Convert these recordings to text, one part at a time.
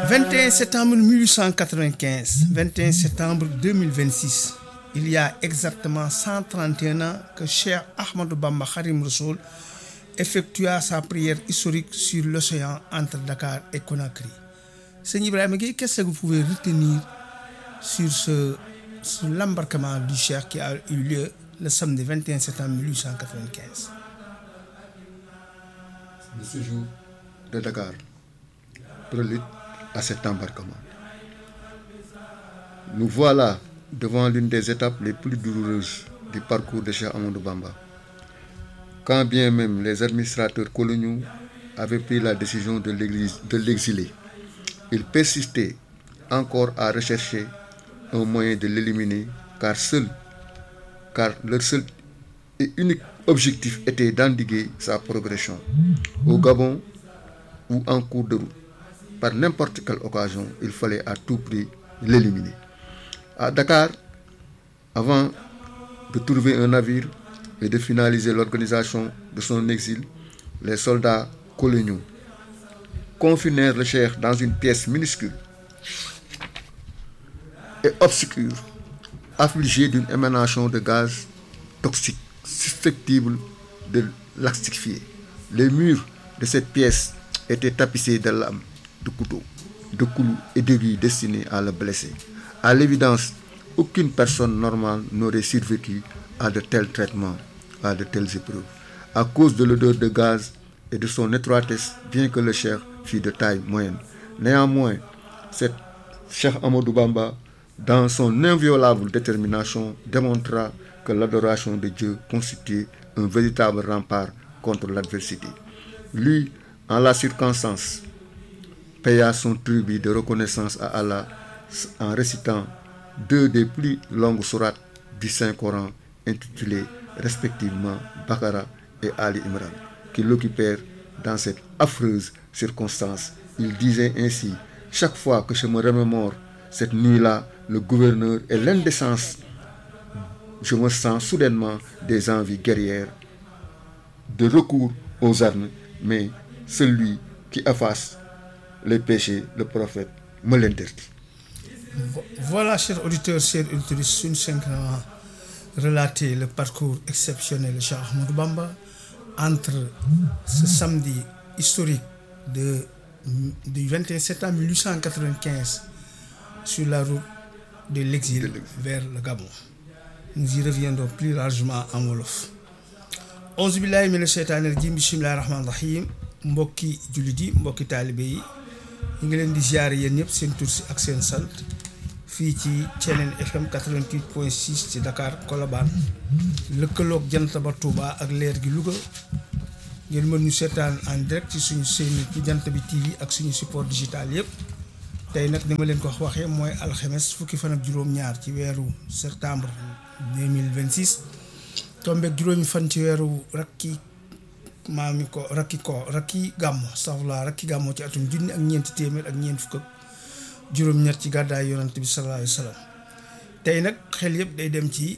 21 septembre 1895 21 septembre 2026 il y a exactement 131 ans que Cheikh Ahmadou Bamba Khadim Rassoul effectua sa prière historique sur l'océan entre Dakar et Conakry Seigneur Ibrahima Gueye qu'est-ce que vous pouvez retenir sur ce sur l'embarquement du Cheikh qui a eu lieu le samedi 21 septembre 1895 Le séjour de Dakar prélude à cet embarquement. Nous voilà devant l'une des étapes les plus douloureuses du parcours de Cheikh Amadou Bamba. Quand bien même les administrateurs coloniaux avaient pris la décision de l'église- de l'exiler, ils persistaient encore à rechercher un moyen de l'éliminer car seul, car leur seul et unique objectif était d'endiguer sa progression au Gabon ou en cours de route. Par n'importe quelle occasion, il fallait à tout prix l'éliminer. À Dakar, avant de trouver un navire et de finaliser l'organisation de son exil, les soldats coloniaux confinèrent le Cheikh dans une pièce minuscule et obscure, affligée d'une émanation de gaz toxique susceptible de l'asphyxier. Les murs de cette pièce étaient tapissés de lames, de couteaux, de clous et d'aiguilles destinés à le blesser. À l'évidence, aucune personne normale n'aurait survécu à de tels traitements, à de telles épreuves. À cause de l'odeur de gaz et de son étroitesse, bien que le Cheikh fût de taille moyenne. Néanmoins, cette Cheikh Amadou Bamba, dans son inviolable détermination, démontra que l'adoration de Dieu constituait un véritable rempart contre l'adversité. Lui, en la circonstance, paya son tribut de reconnaissance à Allah en récitant deux des plus longues sourates du Saint-Coran intitulées respectivement Bakara et Ali Imran, qui l'occupèrent dans cette affreuse circonstance. Il disait ainsi, chaque fois que je me remémore cette nuit-là, le gouverneur et l'indécence, je me sens soudainement des envies guerrières de recours aux armes, mais celui qui efface les péchés, le prophète, me l'interdit. Voilà, chers auditeurs, chers auditrices, suñu cinq ans relaté le parcours exceptionnel de Cheikh Ahmadou Bamba entre ce samedi historique de, du 21 septembre 1895 sur la route de l'exil vers le Gabon. Nous y reviendrons plus largement en wolof. auzu billahi mina sheytaani rajim bismillahi rahmaani rahim mbokki jullit yi mbokki taalibe yi ñu ngi leen di ziare yéen ñëpp seen tur si ak seen sant fii ci Thiénène FM 88.6 ci Dakar Colobane lëkkaloog jant ba Touba ak leer gi Louga ngeen mën ñu seetaan en direct ci suñu seen ci jant bi TV ak suñu support digital yëpp tey nag ni ma leen ko waxee mooy alxemes fukki fan ak juróom-ñaar ci weeru septembre 2026 tombeeg juróomi fan ci weeru rakki maami ko rakki ko rakki gàmmo safla rakki gàmmo ci atum junni ak ñeenti téeméer ak ñeent fukk ak juróom-ñett ci gàddaay yonante bi sallallahu alayhi wa sallam tey nag xel yëpp day dem ci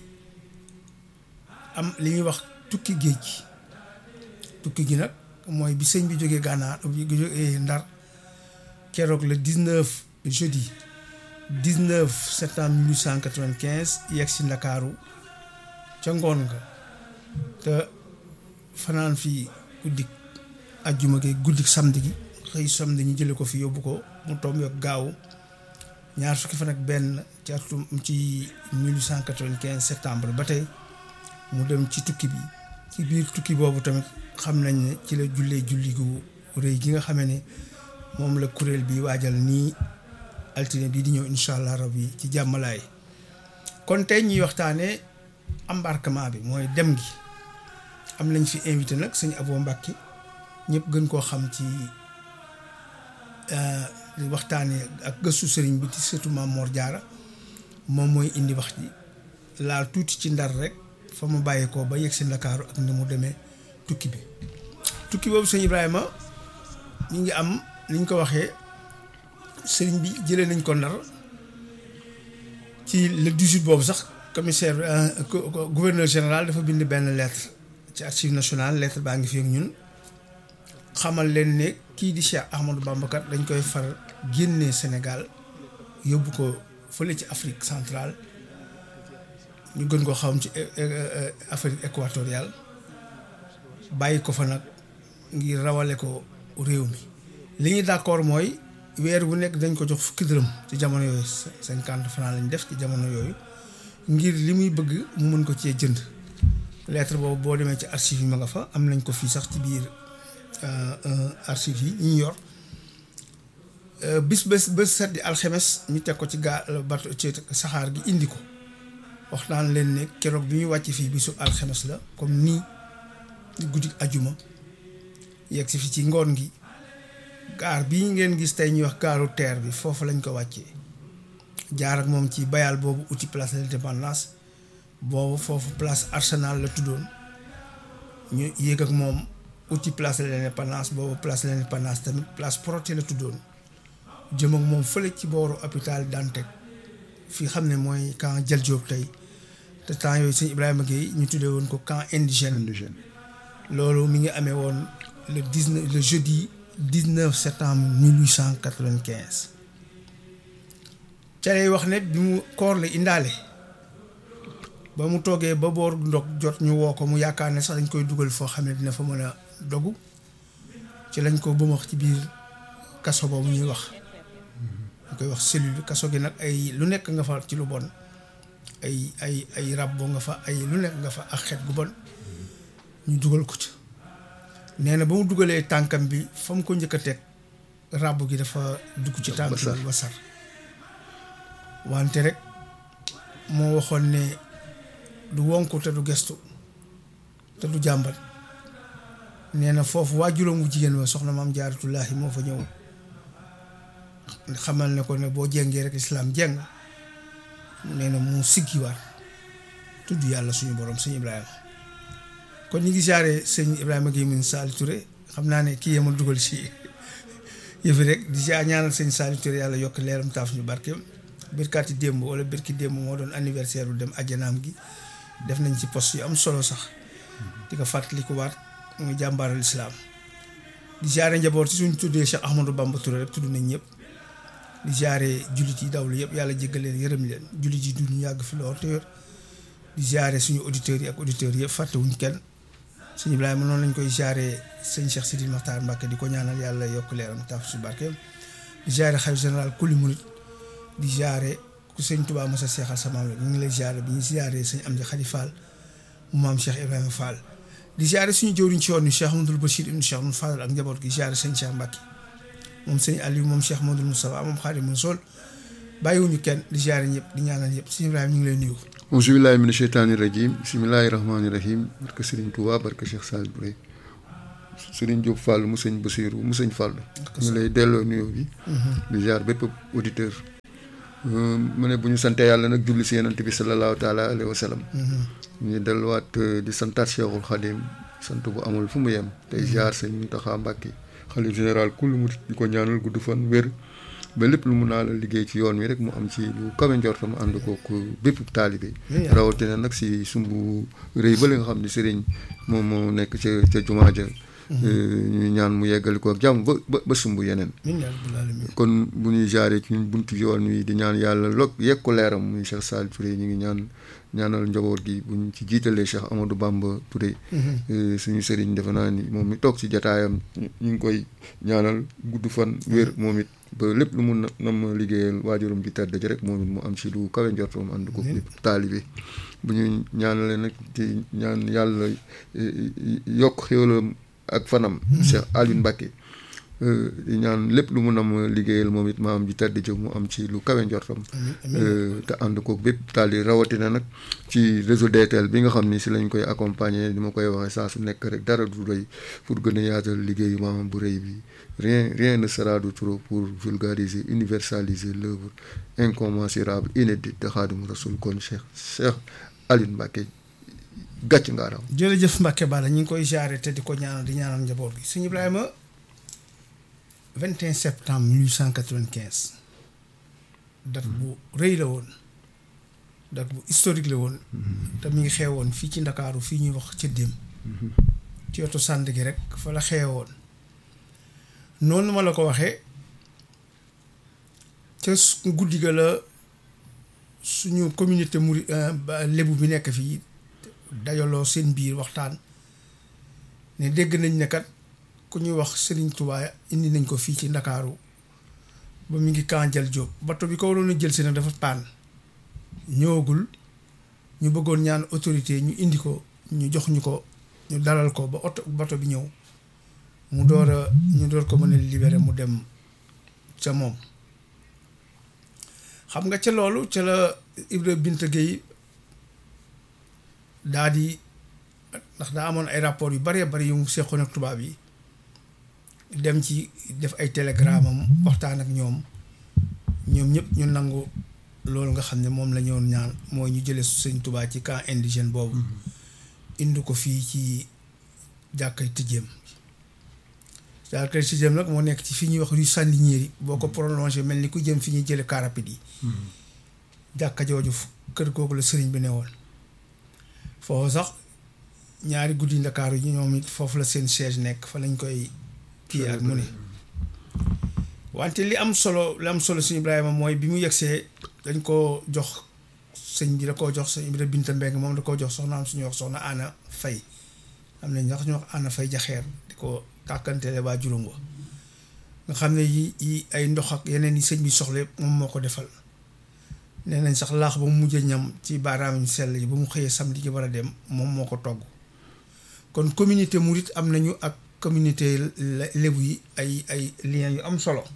am li ñuy wax tukki géej gi tukki gi nag mooy bi sëñ bi jógee gànnaar bi jógee ndar keroog le 19 jeudi 19 septembre 1895 yegg si ndakaaru ca ngoon nga te fanaan fi guddik ajjuma gi guddik samedi gi xëy samedi ñu jële ko fi yóbbu ko mu tomb ak gaaw ñaar fukki fan ak benn ci atum ci 1895 septembre ba tey mu dem ci tukki bi ci biir tukki boobu tamit xam nañ ne ci la jullee julli gu rëy gi nga xamee ne moom la kuréel bi waajal nii altine bii di ñëw incha allah rabbi ci jàmmalaay kon tey ñuy waxtaanee embarquement bi mooy dem gi am nañ fi invité nag sëñ Abo Mbàkke ñëpp gën koo xam ci waxtaanee ak gëstu sëriñ bi ci surtout Maam Mor Jaara moom mooy indi wax ji laal tuuti ci ndar rek fa mu bàyyeekoo ba yegg si Ndakaaru ak ni mu demee tukki bi tukki boobu sëñ Ibrahima ñu ngi am ni ñu ko waxee sëriñ bi jëlee nañ ko ndar ci le 18 boobu sax commissaire gouverneur général dafa bind benn lettre ci archive nationale lettre baa ngi fi ak ñun xamal leen ne kii di Cheikh Ahmadou Bamba kat dañ koy far génnee Sénégal yóbbu ko fële ci Afrique centrale ñu gën koo xam ci Afrique équatoriale bàyyi ko fa nag ngir rawale ko réew mi li ñu d'accord mooy weer bu nekk dañ ko jox fukki dërëm ci jamono yooyu cinquante francs lañ def ci jamono yooyu ngir li muy bëgg mu mën ko cee jënd lettre boobu boo demee ci archive yi ma nga fa am nañ ko fii sax ci biir archive yi ñu yor bis bés bés set di alxemes ñu teg ko ci gaa bato ci saxaar gi indi ko wax naan leen ne keroog bi ñu wàcc fii bisu alxemes la comme nii guddi ajuma yegg si fi ci ngoon gi gaar bii ngeen gis tey ñuy wax gaaru terre bi foofu lañ ko wàccee jaar ak moom ci bayal boobu uti place de l'indépendance boobu foofu place arsenal la tuddoon ñu yéeg ak moom uti place de l'indépendance boobu place de l'indépendance tamit place Protet la tuddoon jëm ak moom fële ci booru hôpital Dantec fi xam ne mooy camp Jal Diop tey te temps yooyu sëñ Ibrahima Gueye ñu tuddee woon ko camp indigène indigène loolu mi ngi amee woon le 19 le jeudi 19 septembre 1895 ca lay wax ne bi mu koor la indaale ba mu toogee ba boor ndog jot ñu woo ko mu yaakaar ne sax dañ koy dugal foo xam ne dina fa mën a dogu ci lañ ko bëmax ci biir kaso boobu ñuy wax ñu koy wax cellule kaso gi nag ay lu nekk nga fa ci lu bon ay ay ay rab boo nga fa ay lu nekk nga fa ak xet gu bon ñu dugal ko ci nee na ba mu dugalee tànkam bi fa mu ko njëkk a teg ràbb gi dafa dugg ci tànk bi ba sar wante rek moo waxoon ne du wonku te du gestu te du jàmbat nee na foofu waajuram wu jigéen wa soxna maam jaaratullaahi moo fa ñëw xamal ne ko ne boo jengee rek islaam jeng nee na mu siggiwaat tudd yàlla suñu borom sëñ Ibrahima kon ñu ngi jaaree sëñ Ibrahima Gueye min Sali Touré xam naa ne kii yee ma dugal si yëfi rek di jaar ñaanal sëñ Sali Touré yàlla yokk leeram taaf ñu barkeem birkaati démb wala birki démb moo doon anniversaire bu dem ajjanaam gi def nañ ci poste yu am solo sax di ko fàttaliku waat muy jàmbaaral islaam di jaaree njaboot si suñ tuddee Cheikh Ahmadou Bamba Touré rek tudd nañ ñëpp di jaaree jullit yi dawlu yëpp yàlla jéggal leen yërëm leen jullit yi dund yàgg fi lool te yor di jaaree suñu auditeurs yi ak auditeurs yëpp fàttewuñ kenn sëñ Ibrahima noonu lañ koy jaaree sëñ Cheikh Sidi Makhtar Mbacke di ko ñaanal yàlla yokk leeram taaf su barkeem di jaaree xalifa général kuli murit di jaaree ku sëñ Touba Moussa Seexal sa maam la ñu ngi lay jaaree bi ñu jaaree sëñ Amdi Khady Fall mu maam Cheikh Ibrahima Fall di jaaree suñu jëwriñ ci yoon ni Cheikh Amadou Bachir ibn Cheikh Amadou Fall ak njaboot gi jaaree sëñ Cheikh Mbacke moom sëñ Aliou moom Cheikh Modou Moustapha moom Xaadimu Rasuul bàyyiwuñu kenn di jaaree ñëpp di ñaanal ñëpp sëñ Ibrahima ñu ngi lay nuyu auzu billahi mina sheytaani rajim bismillahi rahmaani rahim barke Serigne Touba barke Cheikh Sall Touré Serigne Diop Fall mu sëñ Basiru mu sëñ Fall ñu lay delloo nuyoo bi di jaar bépp auditeur mu ne bu ñu sante yàlla nag julli si yenant bi sallallahu taala alayhi wa sallam ñu delluwaat di santaat Cheikhul Khadim sant bu amul fu mu yem tey jaar sëñ Mountakha Mbacké xalif général kul mu di ko ñaanal gudd fan wér ba lépp lu mun naa la liggéey ci yoon wi rek mu am ci lu kawe njortam ànd kook bépp taalibe rawatina nag si sumbu rëy ba li nga xam ne sëriñ moom moo nekk ca ca jumaa ja ñu ñaan mu yeggali ko ak jàmm ba ba ba sumb yeneen kon bu ñuy jaaree ci ñun buntu yoon wi di ñaan yàlla log yegg ko leeram muy Cheikh Sall Touré ñu ngi ñaan ñaanal njaboot gi bu ñu ci jiitalee Cheikh Amadou Bamba Touré suñu sëriñ defe naa ni moom mi toog ci jataayam ñu ngi koy ñaanal gudd fan wér moom it ba lépp lu mun na ma liggéeyal waajuram bi tedd ji rek moom it mu am ci lu kawe njortoom ànd ko lépp taalibe bu ñu ñaanalee nag ci ñaan yàlla yokk xéwalam ak fanam Cheikh Aliou Mbacké di ñaan lépp lu mun am liggéeyal moom it ma am ji tedd ji mu am ci lu kawe njortam te ànd ko bépp taali rawatina nag ci réseau DTL bi nga xam ni si lañ koy accompagner ni ma koy waxee saa su nekk rek dara du doy pour gën a yaatal liggéeyu maamam bu rëy bi rien rien ne sera de trop pour vulgariser universaliser l'œuvre incommensurable inédite de Khadimou Rassoul kon Cheikh Cheikh Aliou Mbacké gàcc nga raw jërëjëf Mbacke Balla ñu ngi koy jaare te di ko ñaanal di ñaanal njaboot gi sëñ Ibrahima 21 septembre 1895 date bu rëy la woon date bu historique la woon te mi ngi xewoon fii ci ndakaaru fii ñuy wax ca déem ci wetu sànd gi rek fa la xewoon noonu ma la ko waxee ca su- guddi ga la suñu communauté muri ba lébu bi nekk fii dajaloo seen biir waxtaan ne dégg nañ ne kat ku ñuy wax Serigne Touba indi nañ ko fii ci Ndakaaru ba mu ngi Kanjal Diop bato bi ko waroon a jël si nag dafa paan ñëwagul ñu bëggoon ñaan autorité ñu indi ko ñu jox ñu ko ñu dalal ko ba oto bato bi ñëw mu door a ñu door ko mën a libéré mu dem ca moom xam nga ca loolu ca la Ibra Binta Gueye daa di ndax daa amoon ay rapport yu bëree bëri yu mu seqoon ak tubaab yi dem ci def ay télégramme am waxtaan ak ñoom ñoom ñëpp ñu nangu loolu nga xam ne moom la ñoon ñaan mooy ñu jëlee sëñ Tuubaa ci camp indigène boobu indi ko fii ci jàkkay tëjéem jàkkay tëjéem nag moo nekk ci fi ñuy wax rue Sandiniéry boo ko prolongé mel ni ku jëm fi ñuy jële car rapide yi jàkka jooju fu- kër googu la sëriñ bi ne woon foofu sax ñaari guddi ndakaaru yi ñoom it foofu la seen siège nekk fa lañ koy kii ak mu ne wante li am solo li am solo suñu Ibrahima mooy bi mu yegsee dañ koo jox sëñ bi da koo jox sëñ Ibra Binta Mbeng moom da koo jox soxnaam suñuy wax soxna Ana Fay am nañ sax ñu wax Ana Fay jaxeer di ko tàkkantele waa juróom wa nga xam ne yi yi ay ndox ak yeneen yi sëñ bi soxla yëpp moom moo ko defal nee nañ sax laax ba mu mujj a ñam ci baaraam yu sell yi ba mu xëyee samedi ji war a dem moom moo ko togg kon communauté murit am nañu ak communauté le- lébu yi ay ay liens yu am solo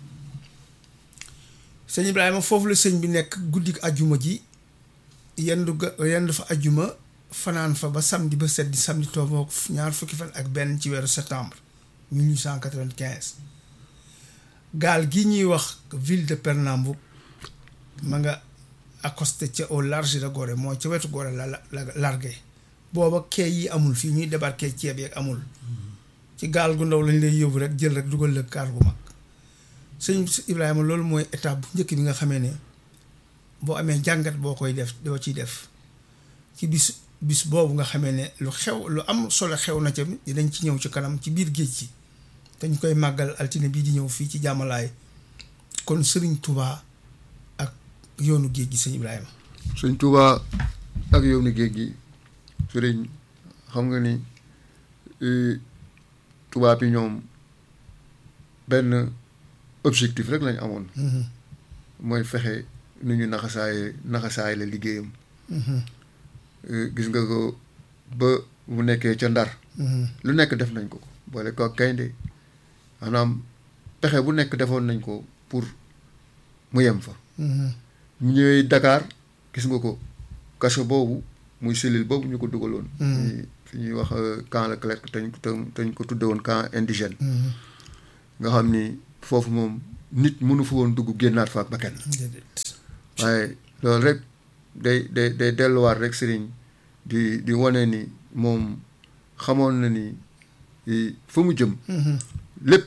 sëñ Ibrahima foofu la sëñ bi nekk guddik ajjuma ji yendu ga yendu fa ajjuma fanaan fa ba samedi ba set di samedi tooboog ñaar fukki fan ak benn ci weeru septembre 1895 gaal gi ñuy wax ville de Pernambouc ma nga accosté ca au large de Gorée mooy ca wetu Gorée la la la largué booba quai yi amul fii ñuy débarqué ceeb yeeg amul ci gaal gu ndaw lañ lay yóbbu rek jël rek dugal la gaal gu mag sëñ Ibrahima loolu mooy étape bu njëkk bi nga xamee ne boo amee jàngat boo koy def doo ciy def ci bis bis boobu nga xamee ne lu xew lu am solo xew na ca dinañ ci ñëw ci kanam ci biir géej gi dañ koy màggal altine bii di ñëw fii ci jàmmalaay kon sëriñ Touba ak yoonu géej gi sëñ Ibrahima sëñ Touba ak yoonu géej gi sëriñ xam nga ni eh, tubaab yi ñoom benn objectif rek lañ amoon Mhm, mooy fexe nu ñu naxasaaye naxasaay la liggéeyam mhm, Eh, gis nga ko ba mu nekkee ca ndar mhm, lu nekk def nañ ko boole ko ak gaynde maanaam pexe bu nekk defoon nañ ko pour mu yem fa mhm, ñu ñëwee Dakar gis nga ko kaso boobu muy cellule boobu ñu ko dugaloon. Mm. muy fi ñuy wax euh, camp Leclerc te ñu te te ñu ko tudde woon camp indigène. mhm. nga xam ni foofu moom nit mënu fa woon dugg génnaat fa ak bakkan déedéet waaye loolu rek day day day delluwaat rek sëriñ di di wane ni moom xamoon na ni i- fa mu jëm Mhm, lépp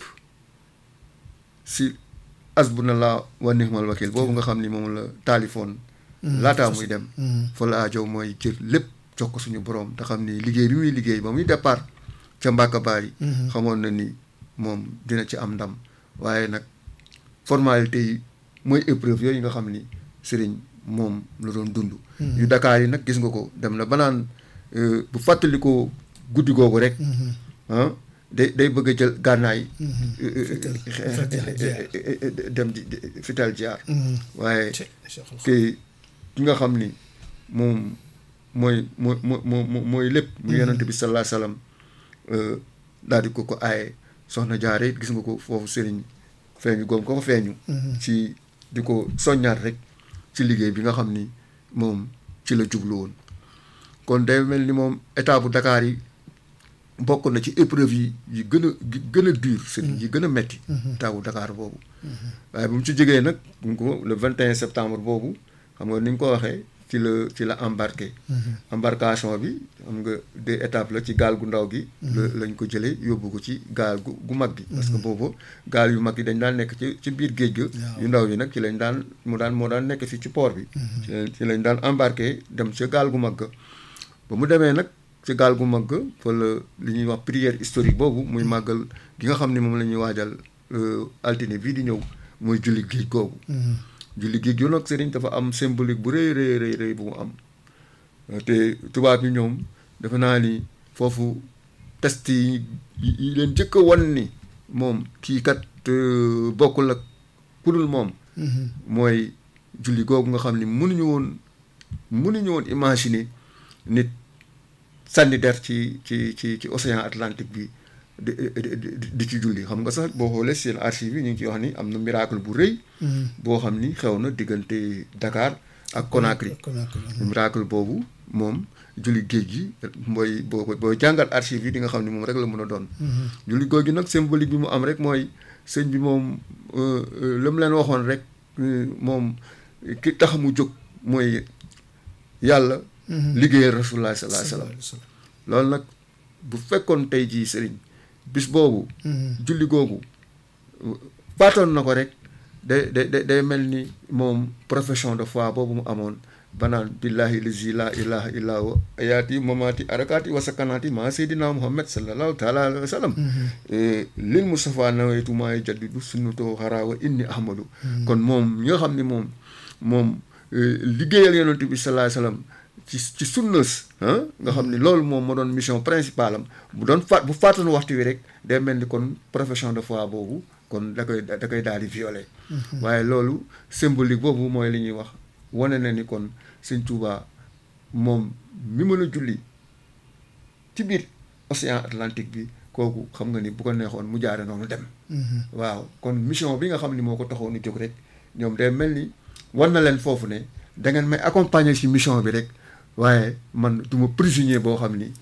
si asbunallah wa nihmal wakil boobu nga xam ni moom la taalifoon mhm. laataa muy dem Mhm, fa la aajow mooy jël lépp jox ko suñu borom te xam ni liggéey bi muy liggéey ba muy départ ca Mbàkka Baari mhm. xamoon na ni moom dina ci am ndam waaye nag formalité yi mooy épreuve yooyu nga xam ni sëriñ moom la doon dund Mhm. yu Dakar yi nag gis nga ko dem na ba naan euh, bu fàttali ko guddi googu rek Mhm, ah day day bëgg a jël gànnaay mhm. Fital, fital jiyaar. dem di di- fital jaar Mhm. waaye Ci- Cheikhul Khadim. te ki nga xam ni moom mooy mooy moo moo mooy lépp mu yonante bi sallallahu alayhi wasallam daal di ko ko aaye soxna jaare it gis nga ko foofu sëriñ feeñu goom ko ko feeñu Mhm. ci di ko soññaat rek ci liggéey bi nga xam ni moom ci la jublu woon kon day mel ni moom état bu Dakar yi bokk na ci épreuve yi yi gën a yi gën a dur sëriñ yi gën a metti état bu Dakar boobu waaye bu mu ci jógee nag bu mu ko le 21 septembre boobu xam nga ni nga ko waxee ci la ci la embarqué embarcation bi xam nga deux étapes la ci gaal gu ndaw gi la lañ ko jëlee yóbbu ko ci gaal gu gu mag gi parce que boobu gaal yu mag yi dañ daan nekk ci ci biir géej ga yu ndaw yi nag ci lañ daan mu daan moo daan nekk fii ci port bi ci lañ ci lañ daan embarqué dem ca gaal gu mag ga ba mu demee nag ci gaal gu mag ga fa la li ñuy wax prière historique boobu muy màggal gi nga xam ne moom la ñuy waajal euh, altine bii di ñëw muy julli géej googu Mhm. julli géej gi nag sëriñ dafa am symbolique bu rëy rëy rëy rëy bu mu am te tubaab yi ñoom dafa naa ni foofu test yi yi leen jëkk a wan ni moom kii kat bokkul ak kudul moom mooy julli googu nga xam ni mënuñu woon mënuñu woon imaginer nit sànni der ci ci ci ci océan Atlantique bi di di ci julli xam nga sax boo xoolee seen archive yi ñu ngi ciy wax ni am na miracle bu rëy. boo xam ni xew na diggante Dakar ak Conakry. miracle boobu moom julli géej gi mooy boo boo jàngal archive yi di nga xam ni moom rek la mën a doon. julli googu nag symbolique bi mu am rek mooy sëñ bi moom la mu leen waxoon rek moom ki tax mu jóg mooy yàlla. liggéeyal rasulullah sallallahu alayhi wasallam loolu nag bu fekkoon tey jii sëriñ bis boobu. julli googu faatoon na ko rek day day day mel ni moom profession de foi boobu mu amoon banaan billahi lazi la ilaha illa huwa ayaati mamaati arakaati wa sakanaati maa seydina muhammad sallallahu taala alayhi wa sallam lil mustafa nawaytu maa jaddidu sunnatoo xaraa wa inni ahmadu kon moom ñi nga xam ni moom moom liggéeyal yonent bi sallallahu alayhi wa sallam ci ci sunnas nga xam ni loolu moom moo doon mission principale am bu doon faat bu faatoon waxtu wi rek day mel ni kon profession de foi boobu kon da koy da koy daal di violer waaye loolu symbolique boobu mooy li ñuy wax wane na ni kon sëñ Touba moom mi mën a julli ci biir océan Atlantique bi kooku xam nga ni bu ko neexoon mu jaare noonu dem waaw kon mission bi nga xam ni moo ko taxoon jóg rek ñoom day mel ni war na leen foofu ne da ngeen may accompagner ci mission bi rek waaye man du ma prisonnier boo xam ni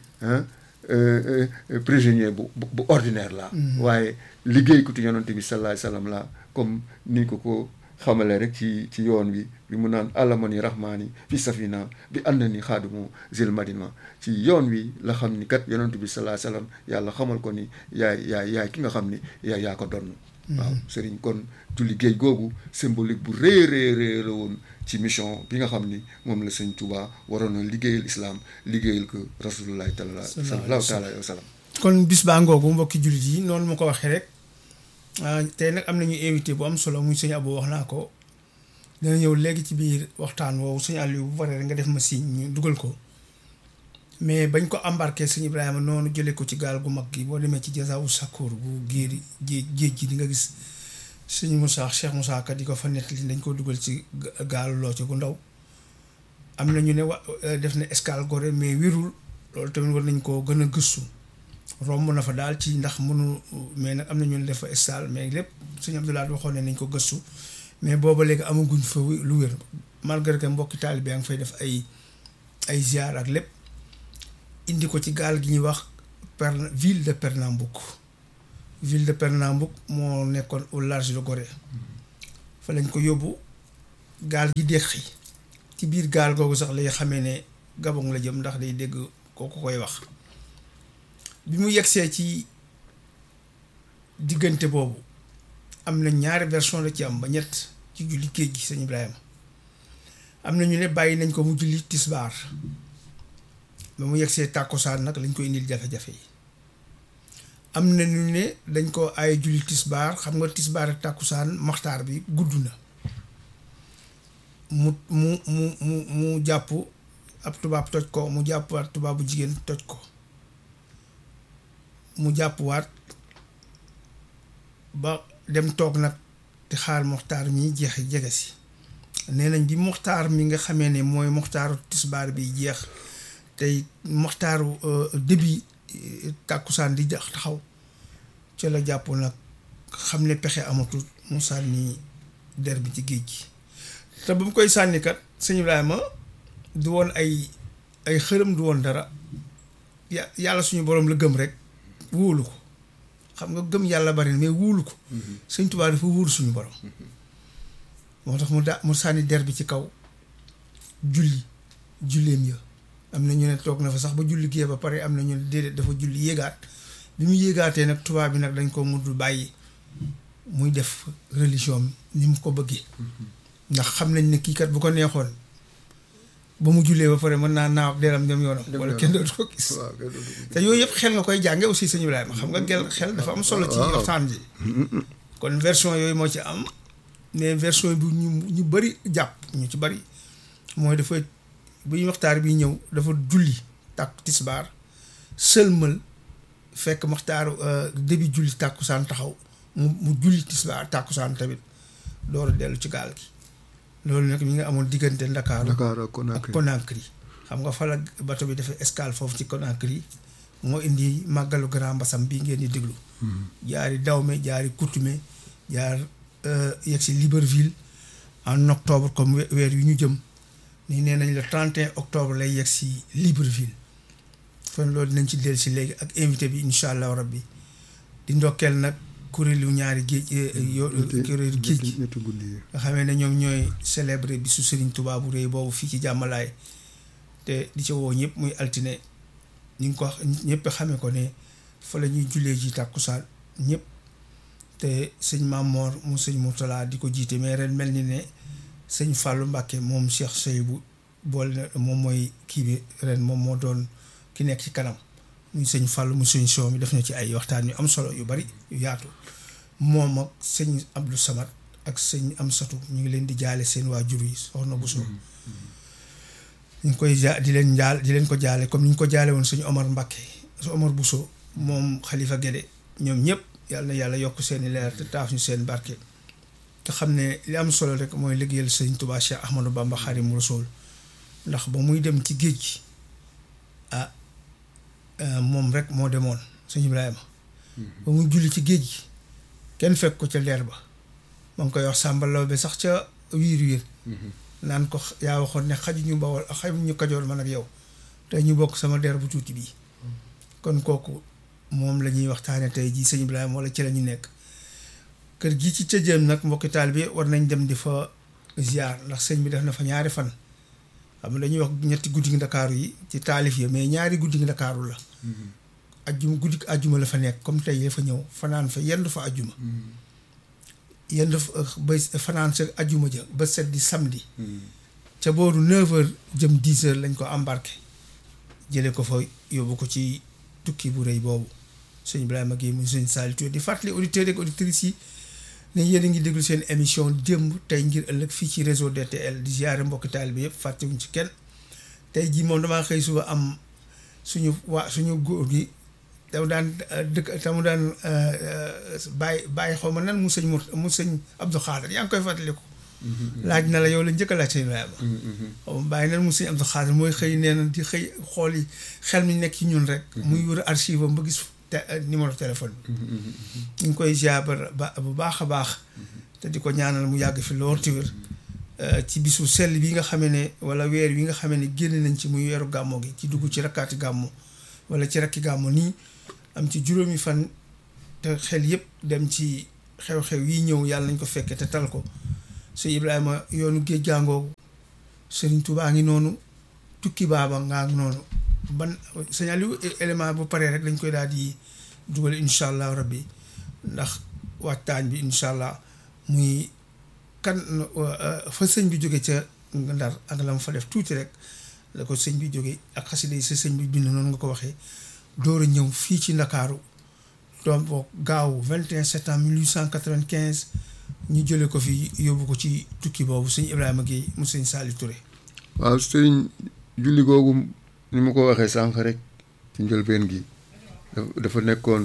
prisonnier bu bu ordinaire la waaye liggéeykatu yonante bi sallallahu alayhi wasallam la comme ni ko ko xamale rek ci ci yoon wi bi mu naan alamani rahmaani fi safina bi ànd ni xaadimu zil madina ci yoon wi la xam ni kat yonante bi sallallahu alayhi wasallam yàlla xamal ko ni yaay yaay yaay ki nga xam ni yaay yaa ko donn waaw sëriñ kon julli géej googu symbolique bu rëy rëy rëy la woon ci mission bi nga xam ni moom la sëñ Touba waroon na liggéeyal islam liggéeyal ko rasulullahi taala sallallahu taala alayhi wa sallam kon bis baa ngoogu mbokki jullit yi noonu ma ko waxee rek tey nag am nañu invité bu am solo muy sëñ Abou wax naa ko dana ñëw léegi ci biir waxtaan woowu sëñ Aliou bu paree rek nga def ma signe ñu dugal ko mais bañ ko embarqué sëñ Ibrahima noonu jëlee ko ci gaal gu mag gi boo demee ci jasaawu Sakkoor bu géeri géej géej gi di nga gis sëñ Moussa Cheikh Moussa Ka di ko fa nettali dañ ko dugal ci gaalu loo ci gu ndaw am na ñu ne wa def na escale Gorée mais wérul loolu tamit war nañ koo gën a gëstu romb na fa daal ci ndax mënu mais nag am na ñu ne def fa escale mais lépp sëñ Abdoulaye waxoon ne nañ ko gëstu mais booba léegi amaguñ fa lu wér malgré que mbokki taalibe yaa ngi fay def ay ay ziar ak lépp indi ko ci gaal gi ñuy wax per ville de Pernambouc ville de Pernambouc moo nekkoon au large de Gorée fa lañ ko yóbbu gaal gi déqi ci biir gaal googu sax lay xamee ne Gabon la jëm ndax day dégg kooku koy wax bi mu yegsee ci diggante boobu am na ñaari version la ci am ba ñett ci julli géej gi sëñ Ibrahima am na ñu ne bàyyi nañ ko mu julli tisbaar ba mu yegsee tàkkusaan nag lañ ko indil jafe-jafe yi am na ñu ne dañ ko ay julli tisbaar xam nga tisbaar ak tàkkusaan maxtaar bi gudd na mu mu mu mu mu jàpp ab tubaab toj ko mu jàpp waat tubaab bu jigéen toj ko mu jàpp waat ba dem toog nag di xaar moxtaar mi jeex jege si nee nañ bi moxtaar mi nga xamee ne mooy moxtaaru tisbaar bi jeex tey moxtaaru début tàkkusaan di jax taxaw ca la jàpp nag xam ne pexe amatul mu sànni der bi ci géej gi te ba mu koy sànni kat sëñ Ibrahima du woon ay ay xërëm du woon dara yàlla suñu borom la gëm rek wóolu ko xam nga gëm yàlla bari na mais wóolu ko sëñ Tuubaa dafa wóolu suñu borom moo tax mu da mu sànni der bi ci kaw julli julleem ya am na ñu ne toog na fa sax ba julli gee ba pare am na ñu ne déedéet dafa julli yéegaat bi mu yéegaatee nag tubaab bi nag dañ ko mudd bàyyi muy def religion ni mu ko bëggee ndax xam nañ ne kii kat bu ko neexoon ba mu jullee ba pare mën naa naaw deram dem yoonam wala kenn dootu ko gis te yooyu yëpp xel nga koy jànge aussi sëñ Ibrahima xam nga gel xel dafa am solo ci waxtaan ji kon version yooyu moo ci am mais version bi ñu ñu bëri jàpp ñu ci bëri mooy dafa bu ñu waxtaar bi ñëw dafa julli tàkku tisbaar sëlmal fekk maxtaaru début julli tàkkusaan taxaw mu mu julli tisbaar tàkkusaan tamit door a dellu ci gaal gi loolu nag mi nga amoon diggante Ndakaaru Dakar ak ak Conakry Conakry xam nga fa la bato bi defee escale foofu ci Conakry moo indi màggalu Grand Bassam bii ngeen di déglu jaari Dahomey jaari Coutumé jaar yegg si Libreville en octobre comme we- weer yu ñu jëm nii nee nañ le 31 octobre lay yegg si Libreville kon loolu dinañ ci dellu si léegi ak invité bi incha allah rabbi di ndokkeel nag kuréelu ñaari géej yo kuréelu géej gi ñetti guddi yi nga xamee ne ñoom ñooy célébrer bisu Serigne Touba bu rëy boobu fii ci jàmmalaay te di ci woo ñëpp muy altine ñu ngi ko wax ñëpp xamee ko ne fa la ñuy jullee ji tàkkusaan ñëpp te sëñ Mamor mu sëñ Mourtala di ko jiite mais ren mel ni ne sëñ Fallou Mbacke moom Cheikh Seydou boole na moom mooy kii bi ren moom moo doon ki nekk ci kanam muy sëñ Fallou mu sëñ Sow mi def na ci ay waxtaan yu am solo yu bari yu yaatu moom ak sëñ Abdou Samad ak sëñ Amsatu ñu ngi leen di jaale seen waajur yi soxna Bousso ñu ngi koy ja di leen jaal di leen ko jaale comme ni ñu ko jaale woon suñu Omar Mbacke su Omar Bousso moom Khalifa Guédé ñoom ñëpp yàlla na yàlla yokk seen i leer te taaf ñu seen barke te xam ne li am solo rek mooy liggéeyal sëñ Touba Cheikh Ahmadou Bamba Xaadimu Rasuul ndax ba muy dem ci géej gi ah moom rek moo demoon sëñ Ibrahima ba muy julli ci géej gi kenn fekk ko ca leer ba ma ngi koy wax sàmbalaw bi sax ca wiir wiir naan ko yaa waxoon ne xaju ñu bawol xaju ñu kajoor man ak yow te ñu bokk sama der bu tuuti bii kon kooku moom la ñuy waxtaane tey jii sëñ Ibrahima wala ci la ñu nekk kër gi ci cëjëm nag mbokki taal bi war nañ dem di fa ziar ndax sëñ bi def na fa ñaari fan xam nga dañuy wax ñetti guddi ndakaaru yi ci taalif yi mais ñaari guddi ndakaaru la ajjuma guddi ajjuma la fa nekk comme tey la fa ñëw fanaan fa yendu fa ajjuma yendu fa ba fanaan sa ajjuma ja ba set di samedi ca booru 9h jëm 10h lañ ko embarqué jëlee ko fa yóbbu ko ci tukki bu rëy boobu sëñ Ibrahima Guèye mu sëñ Saliou Touré di fàttali auditeurs ak auditrices yi ne yéen a ngi déglu seen émission démb tey ngir ëllëg fii ci réseau DTL di ziare mbokki taal bi yëpp fàttewuñ ci kenn tey jii moom damaa xëy suba am suñu waa suñu góor gi damu daan dëkk tamu daan bàyyi bàyyi xaw ma nan mu sëñ mu sëñ Abdou Khader yaa ngi koy fàttaliku. laaj na la yow la njëkk a laaj sëñ Ibrahima. xaw ma bàyyi nan mu sëñ Abdou Khader mooy xëy nee na di xëy xool yi xel mi nekk ci ñun rek. muy wër archive am ba gis te numéro téléphone bi. ñu ngi koy ziar ba bu baax a baax. te di ko ñaanal mu yàgg fi lool ci wér. ci bisu sell bi nga xamee ne wala weer wi nga xamee ne génn nañ ci muy weeru gàmmo gi ci dugg ci rakkaati gàmmo wala ci rakki gàmmo nii am ci juróomi fan te xel yëpp dem ci xew-xew yi ñëw yàlla nañ ko fekke te tal ko sëñ Ibrahima yoonu géej gàngoogu Sëriñ Tuubaa ngi noonu tukki baaba ngaa ngi noonu ban signal élément bu paree rek dañ koy daal di dugal incha allah rabbi ndax waxtaan bi incha allah muy kan fa sëñ bi jóge ca ndar ak la mu fa def tuuti rek la ko sëñ bi jóge ak xasida yi sa sëñ bi bind noonu nga ko waxee door a ñëw fii ci ndakaaru doom boo gaaw 21 septembre 1895 ñu jële ko fi yóbbu ko ci tukki boobu sëñ Ibrahima Guèye mu sëñ Saliou Touré waaw sëñ julli googu ni ma ko waxee sànq rek ci njëlbeen gi dafa nekkoon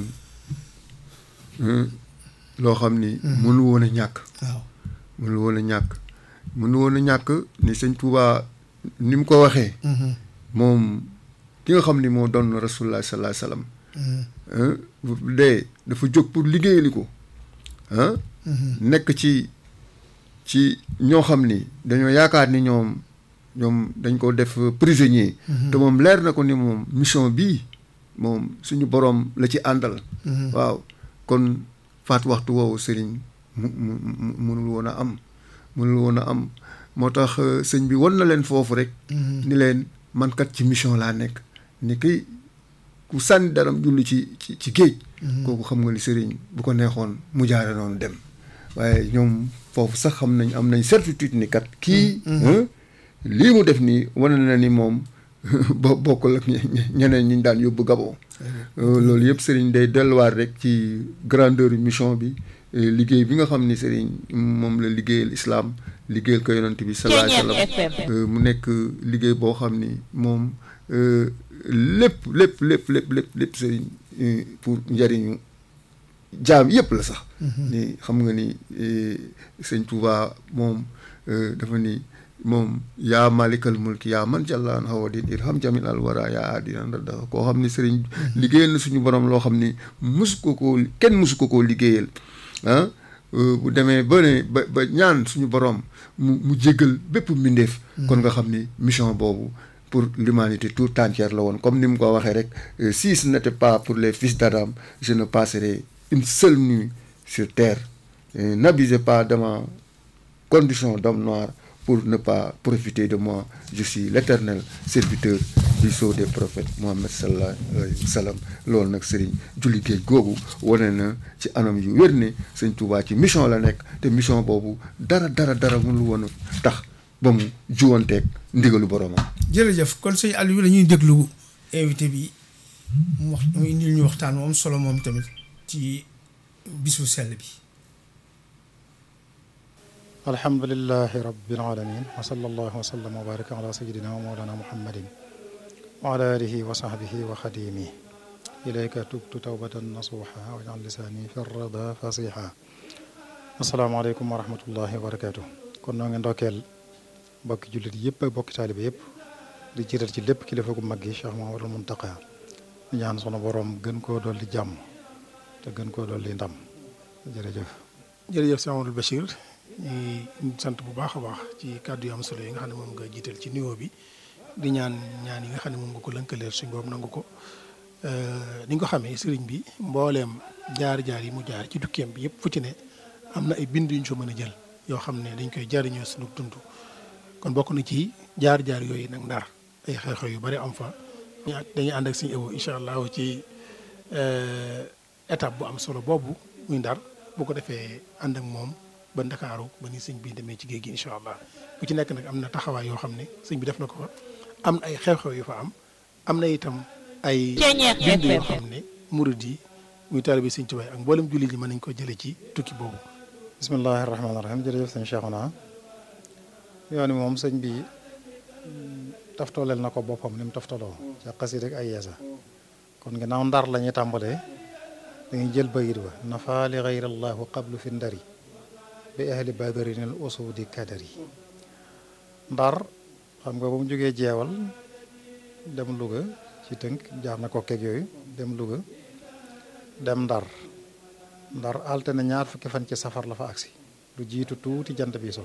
loo xam ni mënu woon a ñàkk waaw mënu woon a ñàkk mënu woon a ñàkk ni sëñ Touba ni mu ko waxee moom ki nga xam ni moo doon rasulullah sallallahu alayhi wasallam dee dafa jóg pour liggéeyali ko ah nekk ci ci ñoo xam ni dañoo yaakaar ni ñoom ñoom dañ ko def prisonnier te moom leer na ko ni moom mission bii moom suñu boroom la ci àndal waaw kon faat waxtu woowu sëriñ mu mu munul woon a am munul woon a am moo tax sëñ bi won na leen foofu rek ni leen man kat ci mission laa nekk ni kii ku sànni daram julli ci ci ci géej kooku xam nga ni sëriñ bu ko neexoon mu jaare noonu dem waaye ñoom foofu sax xam nañ am nañ certitude ni kat kii lii mu def nii wane na ni moom bo bokkul ak ñeneen ñi daan yóbbu Gabon loolu yëpp sëriñ day delluwaat rek ci grandeur mission bi liggéey bi nga xam ni sëriñ moom la liggéeyal islam liggéeyal ko yonent bi sallallahu alayhi wa sallam mu nekk liggéey boo xam ni moom lépp lépp lépp lépp lépp lépp sëriñ pour njariñu jaam yëpp la sax ni xam nga ni sëñ Touba moom dafa ni moom yaa malikal mulki yaa man jàllaan hawadin irham jamil al wara yaa aadinan radda koo xam ni sëriñ liggéeyal na suñu borom loo xam ni musu ko koo kenn musu ko koo liggéeyal ah bu demee ba ne ba ba ñaan suñu borom mu mu jéggal bépp mbindeef kon nga xam ni mission boobu pour l'humanité tout entière la woon comme ni mu ko waxee rek si ce n'était pas pour les fils d'Adam je ne passerai une seule nuit sur terre n'abusez pas de ma condition d'homme noir pour ne pas profiter de moi je suis l'éternel serviteur du sceau des prophètes Mohammed sallallahu alayhi wa sallam loolu nag sëriñ julli géej googu wane na ci anam yu wér ne sëñ Tuubaa ci mission la nekk te mission boobu dara dara dara mënul woon a tax ba mu juwanteeg ndigalu boromam. jërëjëf kon sëñ Aliou la ñuy déglu invité bi mu wax mu indil ñu waxtaan moom solo moom tamit ci bisu sell bi. alhamdulilahi rabbil alamin wa sallallahu wa sallam wa baraka ala sayidina wa mawlana muhammadin wa ala alihi wa sahbihi wa xadimi ilayka tubtu tawbatan nasuha wa jal lisaani fi rada fasiha asalaamaaleykum wa rahmatullahi wa barakatuh kon noo ngi ndokkeel bokki jullit yëpp ak bokki taalibe yëpp di jiital ci lépp kilifa gu mag gi Cheikh Mahamadul Muntaqa di ñaan sunu borom gën koo dolli jàmm te gën koo dolli ndam jërëjëf jërëjëf Cheikh Amadou Bachir ñu sant bu baax a baax ci kàddu yu am solo yi nga xam ne moom nga jiital ci nuyoo bi di ñaan ñaan yi nga xam ne moom nga ko lënkaleel suñ boobu nangu ko ni nga ko xamee sëriñ bi mbooleem jaar-jaar yi mu jaar ci tukkeem bi yëpp fu ci ne am na ay bind yu ñu fa mën a jël yoo xam ne dañ koy jariñoo suñu dund kon bokk na ci jaar-jaar yooyu nag ndar ay xew-xew yu bari am fa ñu dañuy ànd ak suñu ewo incha allah ci étape bu am solo boobu muy ndar bu ko defee ànd ak moom ba ndakaaru ba ni sëñ bi demee ci géej gi incha allah bu ci nekk nag am na taxawaay yoo xam ne sëñ bi def na ko fa am na ay xew-xew yu fa am am na itam ay bind yoo xam ne murid yi muy taalibe sëñ Tuubaa ak mboolem jullit yi mën nañ ko jële ci tukki boobu bismillahi rahmaani rahim jërëjëf sëñ Cheikhouna yoon wi moom sëñ bi taftaleel na ko boppam ni mu taftaloo ca xasida ak ay yeesa kon ginnaaw ndar la ñuy tàmbalee dañuy jël bayit ba nafa li gayrallahu qablu fi ndari bi ahli badarin al usudi kadari ndar xam nga ba mu jógee jeewal dem Louga ci tënk jaar na ko keeg yooyu dem Louga dem ndar ndar altine ñaar fukki fan ci safar la fa agsi lu jiitu tuuti jant bi so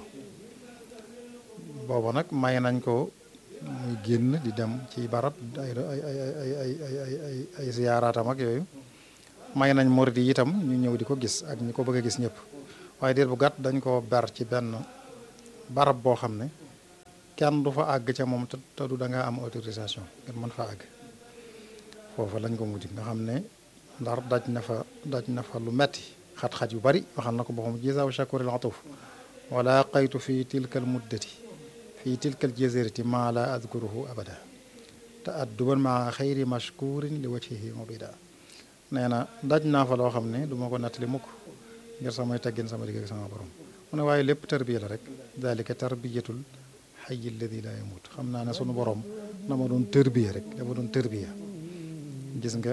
booba nag may nañ ko muy génn di dem ci barab ay ay ay ay ay ay ay ay ziyaaraatam ak yooyu may nañ murid yi itam ñu ñëw di ko gis ak ñi ko bëgg a gis ñëpp waaye diir bu gàtt dañ koo ber ci benn barab boo xam ne kenn du fa àgg ca moom te du da ngaa am autorisation ngeen mën fa àgg foofa lañ ko mujj nga xam ne ndar daj na fa daj na fa lu metti xat-xat yu bari waxal na ko boppam jisaaw shakuril atuf wala qaytu fi tilkal muddati fi tilkal jazirati maa la adkuruhu abada te adduban maa xayri mashkurin li wajhihi mubida nee na daj naa fa loo xam ne du ma ko nattali mukk ngir samay teggin sama digg ak sama borom mu ne waaye lépp tarbiya la rek dalika tarbiyatul xayyi alladi la yamut xam naa ne sunu borom na ma doon tërbiya rek dama doon tërbiya gis nga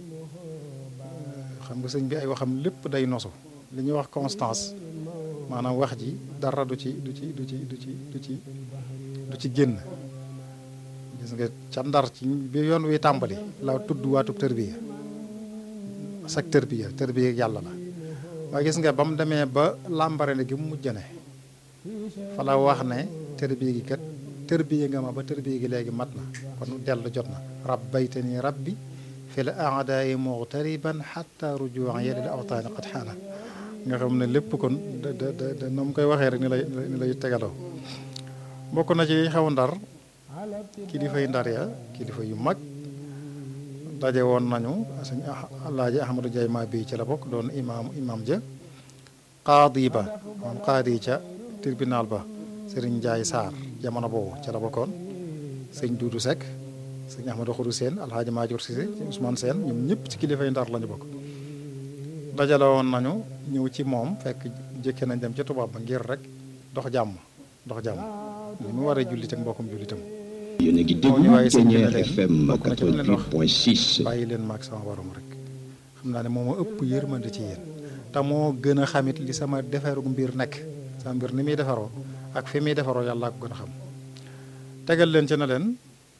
xam nga sëñ bi ay waxam lépp day nosu li ñuy wax constance maanaam wax ji dara du ci du ci du ci du ci du ci du ci génn gis nga ca ndar ci bi yoon wi tàmbali la tudd waatub tërbiya sak tërbiya tërbiya yàlla la waaye gis nga ba mu demee ba làmbare ne gi mu mujjane fa la wax ne tërbiya gi kat tërbiya nga ma ba tërbiya gi léegi mat na kon dellu jot na rabbaytani rabbi fi l aadaayi muxtariban xatta rujuan yedil awtaani qad xaana nga xam ne lépp kon da da da na mu koy waxee rek ni lay ni lay tegaloo bokk na ci xew ndar kilifa yi ndar ya kilifa yu mag daje woon nañu sëñ alaaji ahmadou Ndiaye maa bii ci la bokk doon imaam imaam ja qaadi ba moom qaadi ca tribunal ba sëriñ Ndiaye Sarr jamono boobu ca la bokkoon sëñ Duudu Seck sëñ ahmadou Khourou Sène alhaaji Maajoor Cissé Ousmane Sène ñoom ñëpp ci kilifa yi ndar lañu bokk dajale woon nañu ñëw ci moom fekk jëkke nañ dem ci tubaab ba ngir rek dox jàmm dox jàmm ni mu waree jullit ak mbokkum jullitam yéen a ngi moo ñu waaye déglu sëñ bi ne Ténière leen FM bokk na ci li leen wax 88.6 bàyyi leen maag sama borom rek xam naa ne moo ma ëpp yërmande ci yéen te moo gën a xamit li sama defaru mbir nekk sama mbir ni muy defaroo ak fi muy defaroo yàlla ko gën a xam tegal leen ci na leen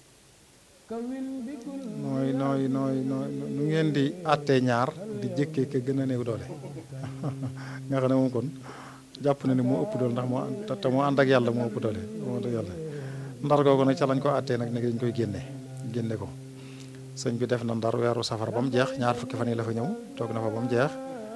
nooy nooy nooy nooy nu ngeen di àttee ñaar di jëkkee ka gën a néew doole nga xam ne moom kon jàpp na ne moo ëpp doole ndax moo te te moo ànd ak yàlla moo ëpp doole moo ànd ak yàlla ndar googu nag ca lañ ko àttee nag ne dañ koy génne génne ko sëñ bi def na ndar weeru safar ba mu jeex ñaar fukki fan yi la fa ñëw toog na fa ba mu jeex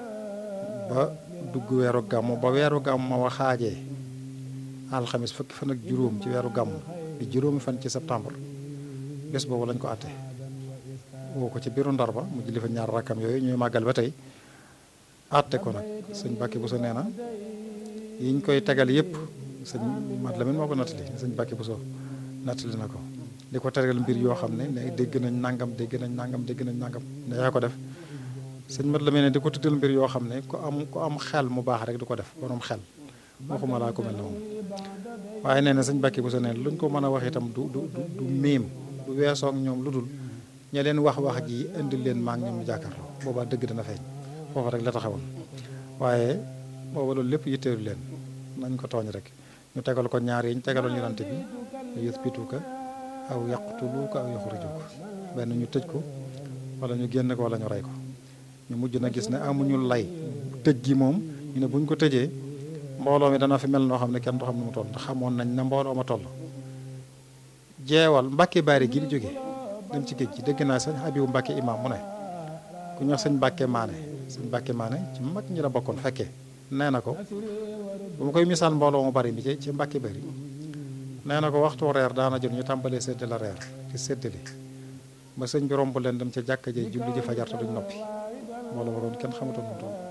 ba dugg weeru gàmmu ba weeru gàmmu ma waxaajee alxamis fukki fan ak juróom ci weeru gàmmu di juróomi fan ci septembre bés boobu lañ ko àtte woo ko ci biiru ndar ba mu julli fa ñaar rakkam yooyu ñuy màggal ba tey àtte ko nag sëñ Bàkki Buso nee na yiñ koy tegal yëpp sëñ Mat Lamin moo ko nattali sëñ Bàkki Buso nattali na ko di ko tegal mbir yoo xam ne ne dégg nañ nangam dégg nañ nangam dégg nañ nangam ne yaa ko def sëñ Mat Lamin ne di ko tuddal mbir yoo xam ne ku am ku am xel mu baax rek du ko def borom xel waxuma laa ko mel ne moom waaye nee na sëñ Bàkki Buso nee na luñ ko mën a wax itam du du du du miim du weesoog ñoom lu dul ña leen wax wax ji indi leen maa ngi ñoom ñu jàkkaarloo boobaa dëgg dana feeñ foofa rek la taxawoon waaye booba loolu lépp yitteelu leen nañ ko tooñ rek ñu tegal ko ñaar yi ñu tegaloon yonante bi yuthbituka aw yaqtuluka aw yuxrijuka benn ñu tëj ko wala ñu génn ko wala ñu rey ko ñu mujj na gis ne amuñu lay tëj gi moom ñu ne buñ ko tëjee mbooloo mi dana fi mel noo xam ne kenn du xam ne mu toll ndax xamoon nañ na mbooloo ma toll jeewal Mbàkke Baari gi di jógee dem ci géej gi dégg naa sëñ Habibu Mbàkke imam mu ne ku ñuy wax sëñ Mbàkke Maane sëñ Mbàkke Maane ci mag ñi la bokkoon fekkee nee na ko bu ma koy misaal mbooloo mu bari mi ci ci Mbàkke Bari nee na ko waxtu reer daana jot ñu tàmbalee séddale la reer di séddale ba sëñ bi romb leen dem ca jàkka jee julli ji fajar te duñ noppi mbooloo ma kon kenn xamatoon nu mu toll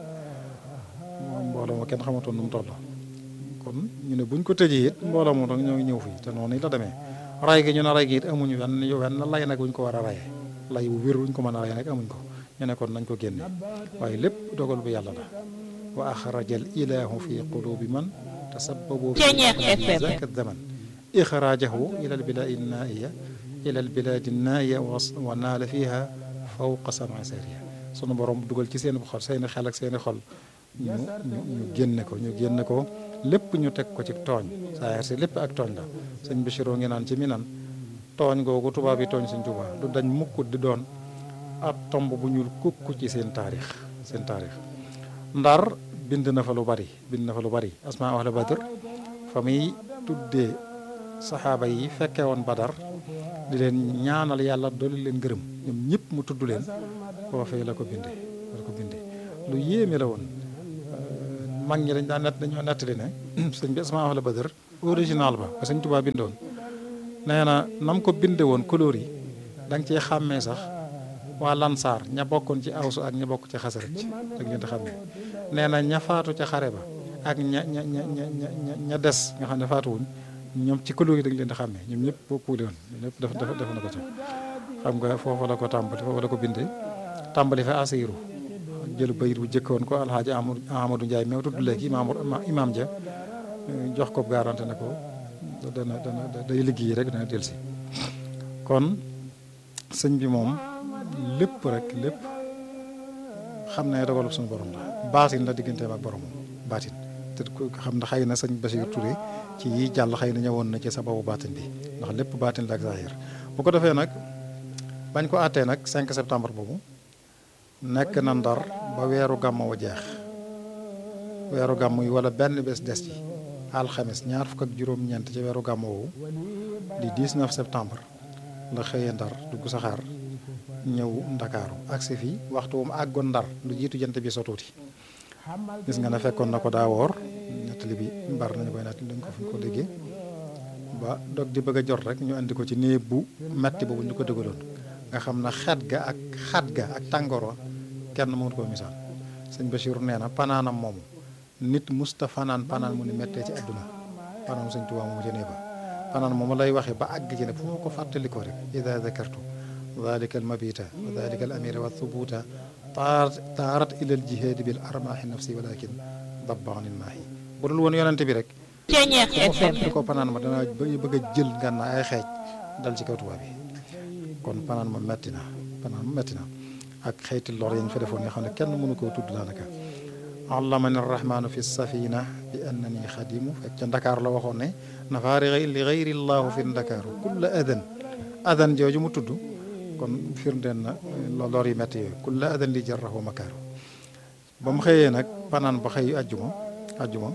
moom mbooloo ma kenn xamatoon nu mu toll kon ñu ne buñ ko tëjee it mbooloo moom rek ñoo ngi ñëw fii te noonu la demee ray gi ñu ne ray gi it amuñu wenn wenn lay nag wuñ ko war a rayee lay bu wér wuñ ko mën a rayee nag amuñ ko ñu ne kon nañ ko génne waaye lépp dogal bu yàlla la wa axraja al ilahu fi qulubi man tasabbabu fi zaka zaman ixrajahu ila al biladi naiya ila al biladi naiya wa naala fiha fawqa sama sariya sunu borom dugal ci seen xol seeni xel ak seeni xol ñu ñu ñu génne ko ñu génne ko lépp ñu teg ko ci tooñ saa si lépp ak tooñ la sëñ Bichiroo ngi naan ci mi nan tooñ googu tubaab yi tooñ sëñ Tuubaa du dañ mukk di doon ab tomb bu ñuul kukk ci seen taarix seen taarix ndar bind na fa lu bari bind na fa lu bari asma ahla badr fa muy tuddee saxaaba yi fekke woon badar di leen ñaanal yàlla dolli leen gërëm ñoom ñëpp mu tudd leen foofee la ko bindee la ko bindee lu yéeme la woon mag ñi dañ daan nett dañoo nettali ne sëñ bi asma ahla badr original ba ba sëñ Tuubaa bindoon nee na nam ko binde woon couleur yi da nga ciy xàmmee sax waa lansaar ña bokkoon ci awsu ak ña bokk ci xasaraj da ngeen di xàmmee nee na ña faatu ca xare ba ak ña ña ña ña ña des nga xam ne faatuwuñ ñoom ci couleur yi da ngeen di xàmmee ñoom ñëpp boo puule woon ñëpp def def def na ko ci xam nga foofu la ko tàmbali foofu la ko bindee tàmbali fa asiru jël bayit bu jëkkoon ko alxaaji Amadou Ndiaye meew tudd léegi imaam imaam ja jox ko garanti ne ko dana dana day liggéey rek dana delsi kon sëñ bi moom lépp rek lépp xam ne dogalub suñu borom la baatin la digganteem ak boromam baatin te xam na xëy na sëñ Bachir Touré ci yi jàll xëy na ñëwoon na ci sababu baatin bi ndax lépp baatin la ak zahir bu ko defee nag bañ ko àttee nag 5 septembre boobu nekk na ndar ba weeru gàmmu wa jeex weeru gàmmu yi wala benn bés des ci alxames ñaar fukk ak juróom-ñeent ci weeru gàmmu woowu di 19 septembre la xëyee ndar dugg saxaar ñëw ndakaaru agsi fii waxtu wu mu àggoon ndar lu jiitu jant bi so tuuti gis nga ne fekkoon na ko daa woor nettali bi mbar nañu koy nettali dañ ko fi ko déggee ba dog di bëgg a jot rek ñu andi ko ci néeg bu metti boobu ñu ko dëggaloon nga xam ne xet ga ak xat ga ak tàngoor kenn mënut koo misaal sëñ Bachir nee na panaanam moomu nit musta fanaan panaan mu ni mettee ci àdduna panaan sëñ Tuubaa moomu ca néeg ba panaan moomu lay waxee ba àgg ci ne fu ma ko fàttalikoo rek ida dakartu dalika al mabita wa dalika al amira wa thubuta taarat taarat ilal jihaadi bil armaahi nafsi walakin dabba anil maahi bu dul woon yonente bi rek su ma fàttali ko panaan ma danaa bëgg a jël ngànnaay ay xeej dal ci kaw tubaab yi kon panaan ma metti na panaan ma metti na ak xeeti lor yañ fa defoon nga xam ne kenn mënu koo tudd daanaka allamani rahmaanu fi safina bi annani xadimu fekk ca ndakaar la waxoon ne nafaari li gayri llahu fi ndakaaru kulla adan adan jooju mu tudd kon firndeen na lor yi metti yooyu kulla adan li jarrahu makaaru ba mu xëyee nag panaan ba xëy ajjuma ajjuma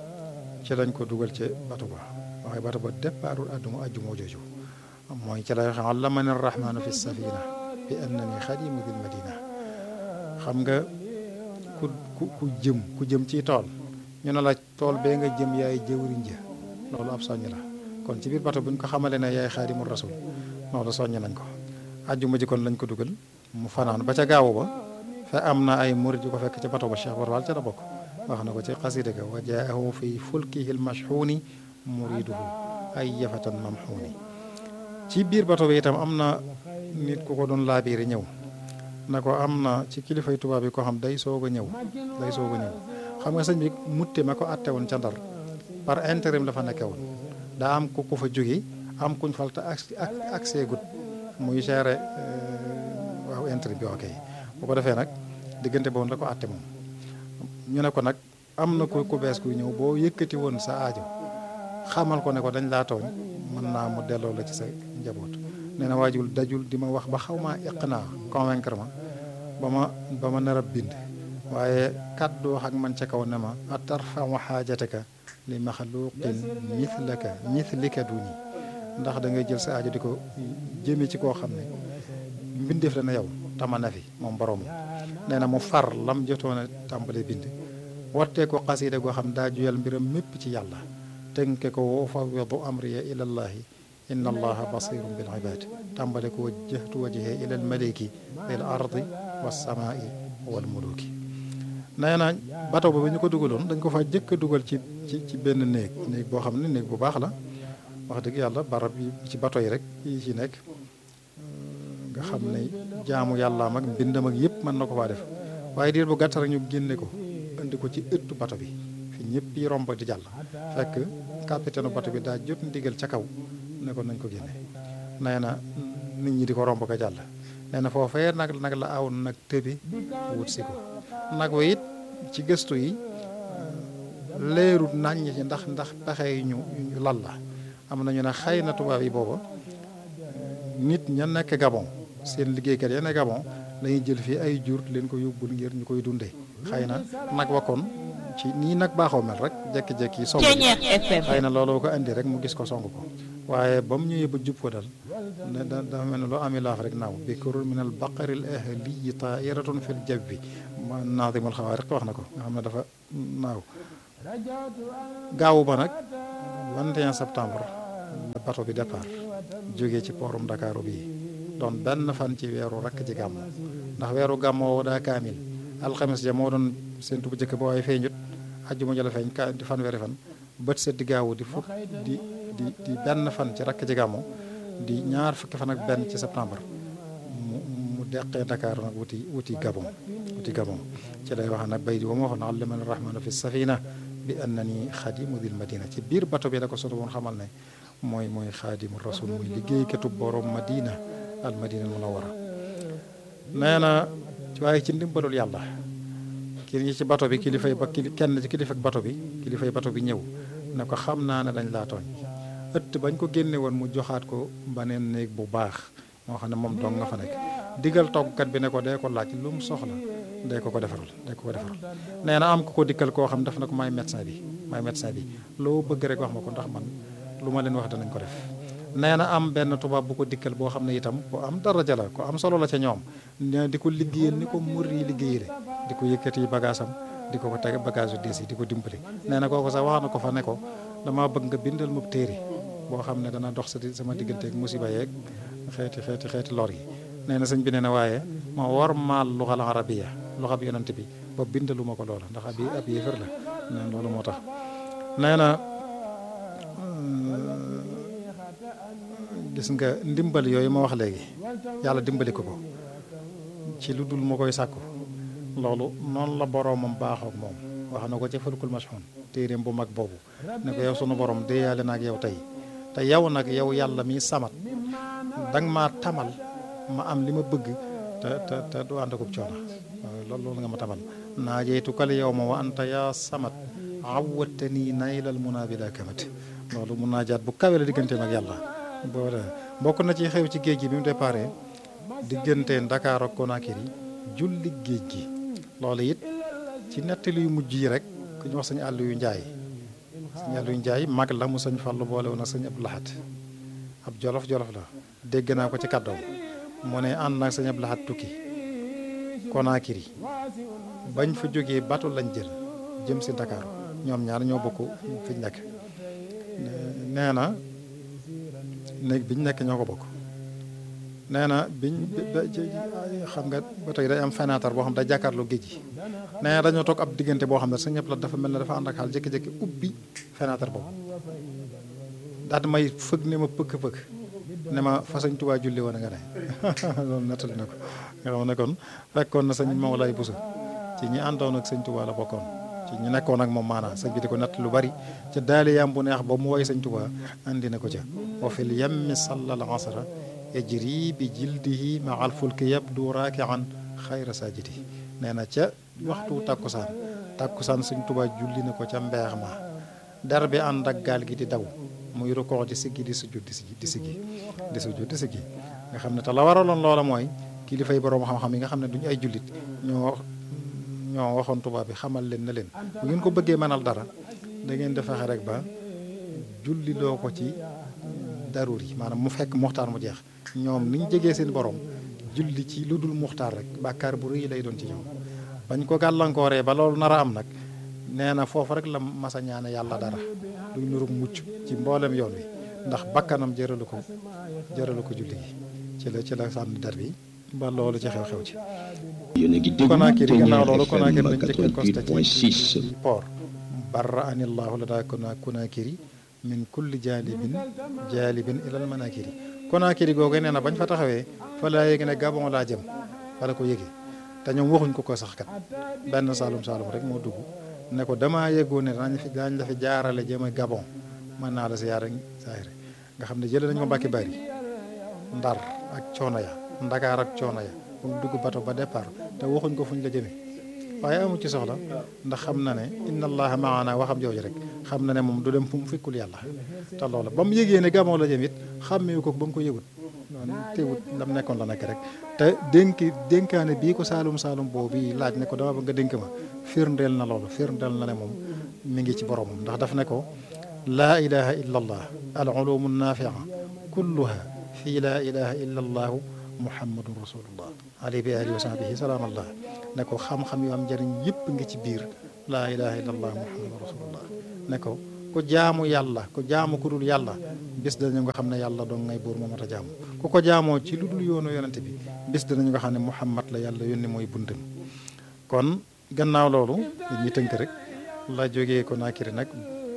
ci lañ ko dugal ca bato ba waaye bato ba départul àdduma ajjuma jooju mooy ci lay wax allamani rahmaanu fi safina bi annani xadimu dil madina xam nga ku ku ku jëm ku jëm ci tool ñu ne la tool bee nga jëm yaay jëwriñ ja loolu ab soññ la kon ci biir bato bu ñu ko xamale ne yaay xaadimu rasul loolu soññ nañ ko ajjuma ji kon lañ ko dugal mu fanaan ba ca gaawu ba fe am na ay murid yu ko fekk ca bato ba Cheikh Barwal ca la bokk wax na ko ci xasida ga wa jaahu fi fulkihi lmashxuuni muriduhu ay yafatan mamxuuni ci biir bato bi itam am na nit ku ko doon laabiiri ñëw na ko am na ci kilifay tubaab yi ko xam day soog a ñëw day soog a ñëw xam nga sëñ bi mutte ma ko atte woon ca ndar par intérim la fa nekke woon daa am ku ko fa jóge am kuñ falta ak accès gut muy gérer waaw intérim bi ok bu ko defee nag diggante boobu la ko atte moom ñu ne ko nag am na ku ku bees kuy ñëw boo yëkkati woon sa aajo xamal ko ne ko dañ laa tooñ mën naa mu delloo la ci sa njaboot nee na waajul dajul di ma wax ba xaw maa iqnaa convaincre ma ba ma ba ma nar a bind waaye kàddu wax ak man ca kaw ne ma atarfau xaajataka li maxluqin mithlaka mithlika duni ndax da ngay jël sa aajo di ko jëme ci koo xam ne mbindeef la na yow tama na fi moom borom nee na mu far lam jotoon a tàmbale bind wattee ko xasiida goo xam daa juyal mbiram mépp ci yàlla tënke ko wa ufawidu amriya ila llahi inna allaha basirun bil ibad tàmbale ko wajjahtu wajhe ila al maliki lil ardi wasamaai wal muluki nee na bato ba bi ñu ko dugaloon dañ ko fa jëkk a dugal ci ci ci benn néeg néeg boo xam ne néeg bu baax la wax dëgg yàlla barab yi ci bato yi rek yi ci nekk nga xam ne jaamu yàllaam ak mbindam ak yëpp mën na ko faa def waaye diir bu gàtt rek ñu génne ko indi ko ci ëttu bato bi fi ñëpp yi romb di jàll fekk capitaine bato bi daa jot ndigal ca kaw ne ko nañ ko génne nee na nit ñi di ko romb ko jàll nee na foofee nag nag la aw nag tëbi wut si ko nag wa it ci gëstu yi leerut naññ ci ndax ndax pexe yi ñu ñu lal la am na ñu ne xëy na tubaab yi booba nit ña nekk Gabon seen liggéeykat ya ne Gabon lañuy jël fii ay jur leen ko yóbbul ngir ñu koy dundee xëy na nag wakkoon ci nii nag baaxoo mel rek jekki-jekki song xëy na looloo ko indi rek mu gis ko song ko waaye ba mu ñëwee ba jub ko dal ne da dafa mel ne loo ami laaf rek naaw bikrun min al baqari al ahliyi tairatun fil jabbi ma naadimul xawaariq wax na ko nga xam ne dafa naaw gaawu ba nag 21 septembre la bato bi départ jógee ci poorum Ndakaaru bii doon benn fan ci weeru rakk ci gàmmu ndax weeru gàmmu woo daa kaamil alxames ja moo doon seentu bu njëkk ba waaye feeñut ajjuma ja la feeñ ka di fan weeri fan bët set di gaawu di fukk di di di benn fan ci rakk ci gàmmu di ñaar fukki fan ak benn ci septembre mu mu deqee Ndakaaru nag wuti wuti Gabon wuti Gabon ci lay wax nag bay di ba ma waxoon allamani rahmanu fi safina bi annani xadimu dil madina ci biir bato bi la ko soto woon xamal ne mooy mooy xaadimu rasul muy liggéeykatu borom madina al madina al munawara nee na waaye ci ndimbalul yàlla kii ci bato bi kilifay ba kili kenn ci kilifa bato bi kilifay bato bi ñëw ne ko xam naa ne dañ laa tooñ ëtt bañ ko génne woon mu joxaat ko baneen néeg bu baax moo xam ne moom dong nga fa nekk digal toggkat bi ne ko dee ko laaj lu mu soxla dee ko ko defaral dee ko ko defaral nee na am ku ko dikkal koo xam def na ko maay médecin bi maay médecin bi loo bëgg rek wax ma ko ndax man lu ma leen wax danañ ko def nee na am benn tubaab bu ko dikkal boo xam ne itam ko am daraja la ko am solo la ca ñoom ne di ko liggéeyal ni ko mur yi liggéeyale di ko yëkkati bagage am di ko ko teg bagage yu diis yi di ko dimbali nee na kooku sax wax na ko fa ne ko damaa bëgg nga bindal ma téere boo xam ne dana dox sa sama digganteeg musiba yeeg xeeti xeeti xeeti lor yi nee na sëñ bi nee na waaye ma war maal luxal arabiya loxa bi yonante bi ba bindalu ma ko loola ndax abi ab yéefar la nee na loolu moo tax nee na gis nga ndimbal yooyu ma wax léegi yàlla dimbali ko ko ci lu dul ma koy sàkku loolu noonu la boroomam baaxook moom wax na ko ci fulkul mashhun téeréem bu mag boobu ne ko yow sunu borom déeyaale na ak yow tey te yow nag yow yàlla mi samat danga maa tamal ma am li ma bëgg te te te du ànd akub coono loolu loolu nga ma tamal naa jeytu kal yow ma wa anta yaa samat awwattanii naylal munaa bila kamat loolu mun naa jaat bu kawe la digganteem ak yàlla boo bokk na ci xew ci géej gi bi mu déparé diggante Dakar ak Conakry julli géej gi loolu it ci nettali yu mujj yi rek ku ñu wax sañu àll yu njaay sañu àll yu njaay mag la mu sañ fàllu boole woon ak sañ ab laxat ab jolof jolof la dégg naa ko ci kàddoom mu ne ànd naag sañ ab laxat tukki Conakry bañ fa jógee bato lañ jël jëm si Dakar ñoom ñaar ñoo bokk fi ñu nekk nee na néeg biñ nekk ñoo ko bokk nee na biñ xam nga ba tey day am fenêtre boo xam day jàkkaarloo géej gi nee na dañoo toog ab diggante boo xam ne sa ñëpp la dafa mel ne dafa ànd ak xaal jékki-jékki ubbi fenêtre boobu daal di may fëgg ne ma pëkk-pëkk ne ma fa sëñ Tuubaa julli woon nga ne loolu nettali na ko nga xam ne kon fekkoon na sëñ Mawlaay Buso ci ñi àndoon ak sëñ Tuubaa la bokkoon ci ñu nekkoon ak moom maanaam sëñ bi di ko natt lu bari ca daali yam bu neex ba mu woy sëñ Tuubaa andi na ko ca wa fil yammi sallal asra yajri bi jildihi ma al fulki yabdu raakian xayra sajidi nee na ca waxtu takkusaan takkusaan sëñ Tuubaa julli na ko ca mbeex ma der bi ànd ak gaal gi di daw muy rukkoo di siggi di sujud di siggi di siggi di sujud di siggi nga xam ne te la waraloon loola mooy kilifay boroom xam-xam yi nga xam ne duñu ay jullit ñoo ñoo waxoon tubaab bi xamal leen na leen bu ngeen ko bëggee mënal dara da ngeen di fexe rek ba julli loo ko ci darur yi maanaam mu fekk muxtaar mu jeex ñoom ni ñu jegee seen borom julli ci lu dul muxtaar rek bàkkaar bu rëy lay doon ci ñoom bañ ko gàllankooree ba loolu nar a am nag nee na foofu rek la masa ñaane yàlla dara luy nuru mucc ci mboolem yoon wi ndax bakkanam jëralu ko jëralu ko julli gi ci la ci la sànni dar bi ba loolu ci xew-xew ci yéen a ngi déglu Conakry gannaaw loolu FM Conakry lañ njëkk constat 88.6 port barra anillahu la daa kona Conakry min kulli jaalibin jaalibin ilal manakiri Conakry googu nee na bañ fa taxawee fa laa yéegi ne Gabon laa jëm fa la ko yëgee te ñoom waxuñ ko ko sax kat benn saalum saalum rek moo dugg ne ko damaa yëgoo ne daañu fi daañu la fi jaarale jëm a Gabon mën naa la si yaara saahire nga xam ne jëlee nañu ma Mbàkke Bari Ndar ak coono ya Ndakaar ak coono ya ba mu dugg bato ba départ te waxuñ ko fuñ la jëmee waaye amu ci soxla ndax xam na ne inna allaha maana waxam jooju rek xam na ne moom du dem fu mu fikkul yàlla te loola ba mu yëgee ne Gabon la jëm it xàmmeewu ko ba mu ko yëgut noonu teewut lam nekkoon la nekk rek te dénk dénkaane bii ko saalum saalum boobu bii laaj ne ko dama ba nga dénk ma firndeel na loolu firndeel na ne moom mi ngi ci boromam ndax daf ne ko laa ilaha illa allah al ulumu nafia kulluha fii laa ilaha illa allahu muhammadun rasulullah alayhi bi alihi wa sahbihi salaam allah ne ko xam-xam yu am njëriñ yëpp ngi ci biir laa ilaha illa allah muhammadun rasulullah ne ko ku jaamu yàlla ku jaamu ku dul yàlla bis danañu nga xam ne yàlla doon ngay buur moo mat a jaamu ku ko jaamoo ci lu dul yoonu yonente bi bis danañu nga xam ne muhammad la yàlla yónni mooy buntam kon gannaaw loolu ñi tënk rek la jógee ko naakiri nag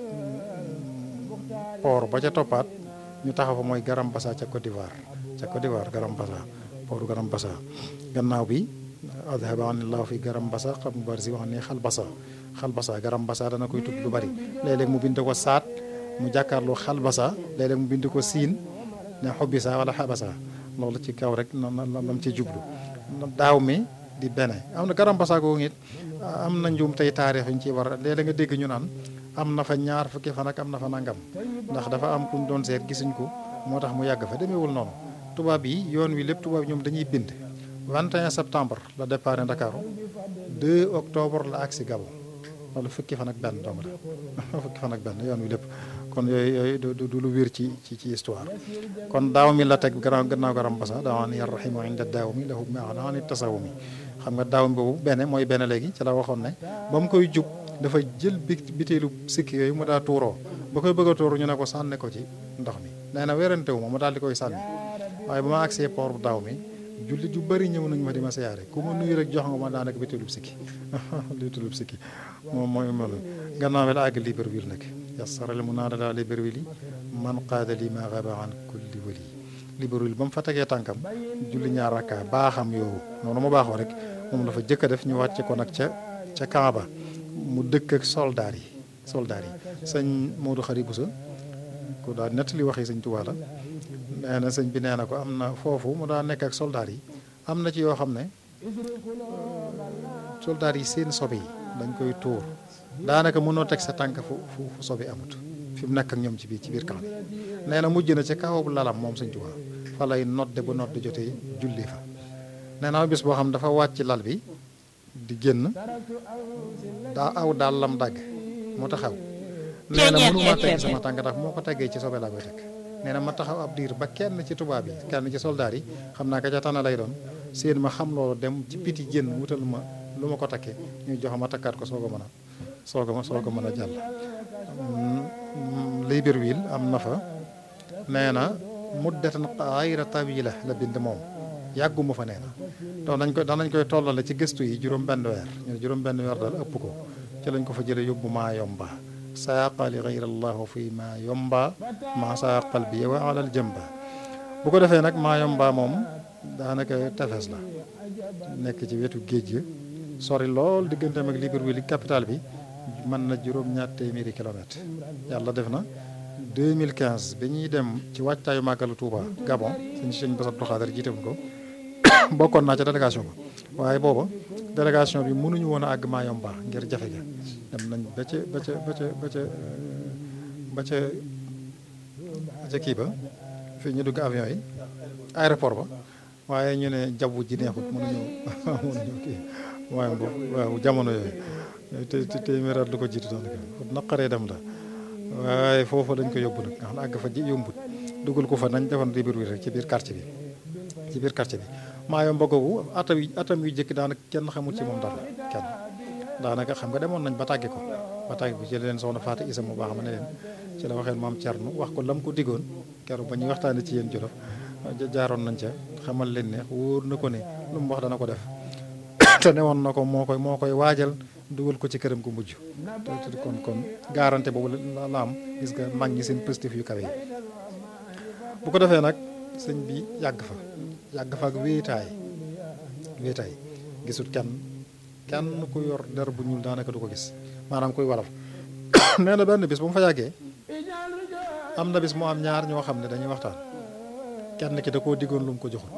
port ba ca toppaat ñu taxaw fa mooy Garam Bassa ca Côte d'Ivoire ca Côte d'Ivoire Garam Bassa port Garam Bassa gannaaw bi adhaba anillahu fi Garam Bassa xam mu bari si wax ne xal Bassa xal Bassa Garam Bassa dana koy tudd lu bari léeg-léeg mu bind ko saat mu jàkkaarloo xal Bassa léeg-léeg mu bind ko siin ne xobisa wala xabasa loolu ci kaw rek noonu lam ci jublu daaw mi di bene am na Garam Bassa googu it am na njuum tey taarix yu ñu ciy war a léeg-léeg nga dégg ñu naan am na fa ñaar fukki fan ak am na fa nangam ndax dafa am ku ñu doon seet gisuñ ko moo tax mu yàgg fa demeewul noonu tubaab yi yoon wi lépp tubaab yi ñoom dañuy bind 21 septembre la départ Ndakaaru 2 octobre la agsi Gabon wala fukki fan ak benn dong la fukki fan ak benn yoon wi lépp kon yooyu yooyu du du lu wér ci ci ci histoire kon daaw mi la teg gannaaw gannaaw Garam Bassa daawaan yarrahimu inda daaw mi lahu maanaam tasawu mi xam nga daaw mi boobu benn mooy benn léegi ci la waxoon ne ba mu koy jub dafa jël bi biteelu sikki yooyu mu daa tuuroo ba koy bëgg a tuuru ñu ne ko sànne ko ci ndox mi nee na werantewu ma mu daal di koy sànni waaye ba ma agsee port bu daaw mi jullit yu bëri ñëw nañu ma di ma siyaare ku ma nuyu rek jox nga ma daanaka biteelub sikki biteelub sikki moom mooy moom gannaaw bi la àgg Libreville nag yasaral mu naada la Libreville man qaada li ma xaba an kulli wali Libreville ba mu fa tegee tànkam julli ñaar rakka baaxam yow noonu mu baaxoo rek moom la fa jëkk a def ñu wàcce ko nag ca ca Kaaba mu dëkk ak soldaar yi soldaar yi sëñ Modou Khari Boussa ku daa nettali waxi sëñ Tuubaa la nee na sëñ bi nee na ko am na foofu mu daa nekk ak soldaar yi am na ci yoo xam ne soldaar yi seen sobe yi dañ koy tuur daanaka mënoo teg sa tànk fu fu fu sobe amut fi mu nekk ak ñoom ci biir ci biir camp bi nee na mujj na ca kawabu lalam moom sëñ Tuubaa fa lay nodde ba nodde jotee julli fa nee na bis boo xam dafa wàcc lal bi di génn daa aw daal lam dagg mu taxaw nee na mënuma teg sama tànk ndax moo ko teggee ci sobe laa koy teg nee na ma taxaw ab diir ba kenn ci tubaab yi kenn ci soldaar yi xam naa ka ca tànn lay doon seen ma xam loolu dem ci biti génn wutal ma lu ma ko takkee ñu jox ma takkaat ko soo ko mën a soo ko soo ko mën a jàll Libreville am na fa nee na muddatan xayra tawila la bind moom yàgguma fa nee na donc dañ koy danañ koy tollale ci gëstu yi juróom benn weer ñu ne juróom benn weer daal ëpp ko ci lañ ko fa jële yóbbu maa yomba saaqa li gayra allahu fi maa yomba maa saaqal bi wa alal jëmba bu ko defee nag maa yomba moom daanaka tefes la nekk ci wetu géej gi sori lool digganteem ak Libreville capital bi mën na juróom-ñaar téeméeri kilomètre yàlla def na 2015 bi ñuy dem ci wàccaayu màggalu Touba Gabon sëñ sëñ Bass Abdou Khadre jiite ko bokkoon naa ca délégation ba waaye booba délégation bi mënuñu woon a àgg Mayomba ngir jafe ga dem nañ ba ca ba ca ba ca ba ca ba ca ba ca kii ba fii ñu dugg avion yi aéroport ba waaye ñu ne jaww ji neexut mënuñu mënuñu kii waaye boobu waaw jamono yooyu te te téeméeraat lu ko jiitu daanaka naqaree dem la waaye foofu dañ ko yóbbu nag nga xam ne àgg fa ji yombut dugal ko fa nañ defoon ribir wi rek ci biir quartier bi ci biir quartier bi Mayomba googu atam yi atam yu jëkk daanaka kenn xamul ci moom dara kenn daanaka xam nga demoon nañ ba tàgge ko ba tàgge ko ci leen soxna Fatou Isa mu baax ma ne leen ci la waxeen maam Thierno wax ko lam ko diggoon keroog ba ñuy waxtaanee ci yéen Jolof jaaroon nañ ca xamal leen ne wóor na ko ne lu mu wax dana ko def te newoon na ko moo koy moo koy waajal dugal ko ci këram gu mujj te kon kon garanté boobu la la am gis nga mag ñi seen positif yu kawe yi bu ko defee nag sëñ bi yàgg fa yàgg fa ak wéetaay wéetaay gisut kenn kenn ku yor der bu ñuul daanaka du ko gis maanaam kuy walaf nee na benn bis bu mu fa yàggee am na bis mu am ñaar ñoo xam ne dañuy waxtaan kenn ki da koo diggoon lu mu ko joxut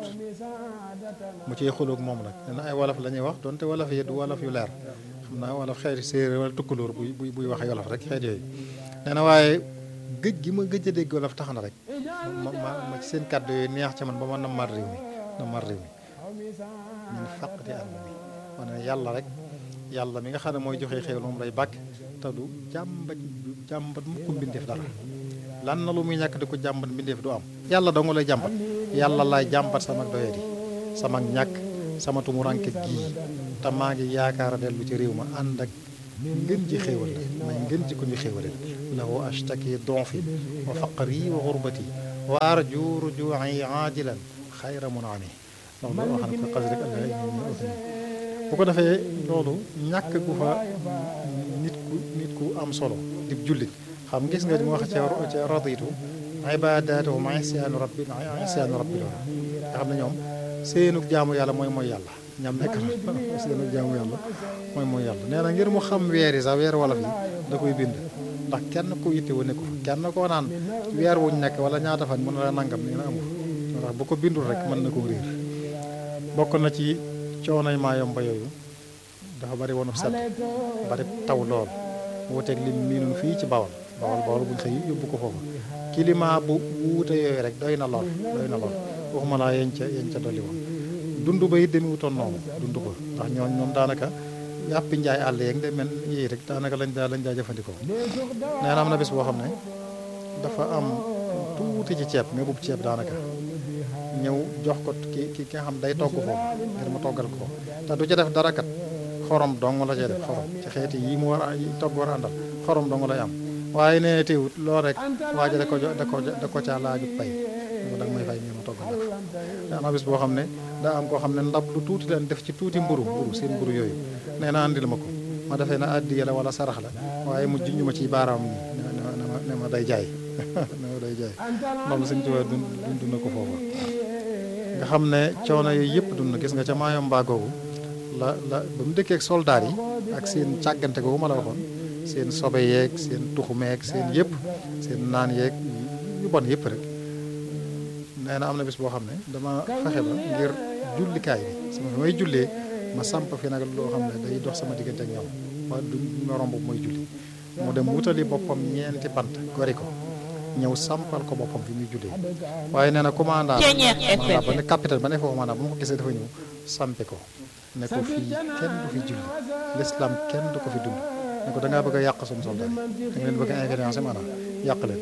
mu ciy xuloog moom nag nee na ay walaf la ñuy wax donte walaf yi du walaf yu leer xam naa walaf xeeti séeréer wala tukkulóor buy buy buy wax wolof rek xeet yooyu nee na waaye gëj gi ma gëj a dégg wolof tax na rek ma ma ma ci seen kàddu yooyu neex ci man ba ma nammaat réew mi nammaat réew mi min faq di àll mi ma ne yàlla rek yàlla mi nga xam ne mooy joxe xéewal moom lay bàkk te du jàmbat jàmbat mu ko mbindeef dara lan na lu muy ñàkk di ko jàmbat mbindeef du am yàlla dong lay jàmbat yàlla laay jàmbat sama doyadi sama ñàkk sama tumuranke gii te maa ngi yaakaar a dellu ci réew ma ànd ak ngën ji xéewal la may ngën ji ko ñu xéewaleel lahu ashtaki donfi wa faqri wa xurbati wa arju ruju'i aajilan xayra munami loolu loo xam ne ko xas rek allah bu ko defee loolu ñàkk gu fa nit ku nit ku am solo di jullit xam gis nga di mu wax ci ci raditu ibadatuhu ma isyaanu rabbi ma isyaanu rabbi loolu nga xam ne ñoom seenu jaamu yàlla mooy mooy yàlla ñam nekk na seenu jaamu yàlla mooy mooy yàlla nee na ngir mu xam weer yi sax weer wolof yi da koy bind ndax kenn ku yitte wu nekku kenn koo naan weer wuñ nekk wala ñaata fan mën na la nangam nee na amul ndax bu ko bindul rek mën na koo réer bokk na ci coonay Mayomba yooyu dafa bari woon sedd bari taw lool wuuteeg lim miinun fii ci bawal bawal bawal buñ xëy yóbbu ko foofu climat bu wuute yooyu rek doy na lool doy na lool waxuma laa yeñ ca yeñ ca dolli woon dund ba it demi wutoon noonu dund ba ndax ñooñ ñoom daanaka yàppi njaay àll yeeg de men yii rek daanaka lañ daa lañ daa jëfandikoo nee na am na bis boo xam ne dafa am tuuti ci ceeb mais boobu ceeb daanaka ñëw jox ko ki ki nga xam day togg foofu ngir mu toggal ko te du ci def dara kat xorom dong la cee def xorom ci xeeti yi mu war a yi togg war a àndal xorom dong lay am waaye nee na teewut loolu rek waa ji da ko da ko da ko caa laaju pay da nga may fay ngeen ma toggal la am na bis boo xam ne daa am koo xam ne ndab lu tuuti leen def ci tuuti mburu mburu seen mburu yooyu nee na andil ma ko ma defee na addiya la wala sarax la waaye mu junj ma ci baaraam nii ne ma ne ma ne ma day jaay ne ma day jaay loolu suñ tubaab dund dund na ko foofa nga xam ne coono yooyu yëpp dund gis nga ca Mayomba googu la la ba mu dëkkee ak soldaar yi ak seen càggante googu ma la waxoon seen sobe yeeg seen tuxumeeg seen yëpp seen naan yeeg yu bon yëpp rek nee na am na bis boo xam ne dama fexe ba ngir jullikaay bi sama fi may jullee ma samp fi nag loo xam ne day dox sama diggante ak ñoom wa du ma romb mooy julli mu dem wutali boppam ñeenti bant gori ko ñëw sampal ko boppam fi muy jullee waaye nee na commandant ba ne capitaine ba ne foofu maanaam bu ma ko gisee dafa ñëw sampi ko ne ko fii kenn du fi julli l'islam kenn du ko fi dund ne ko da ngaa bëgg a yàq suñu soldat yi da nga leen bëgg a influencer maanaam yàq leen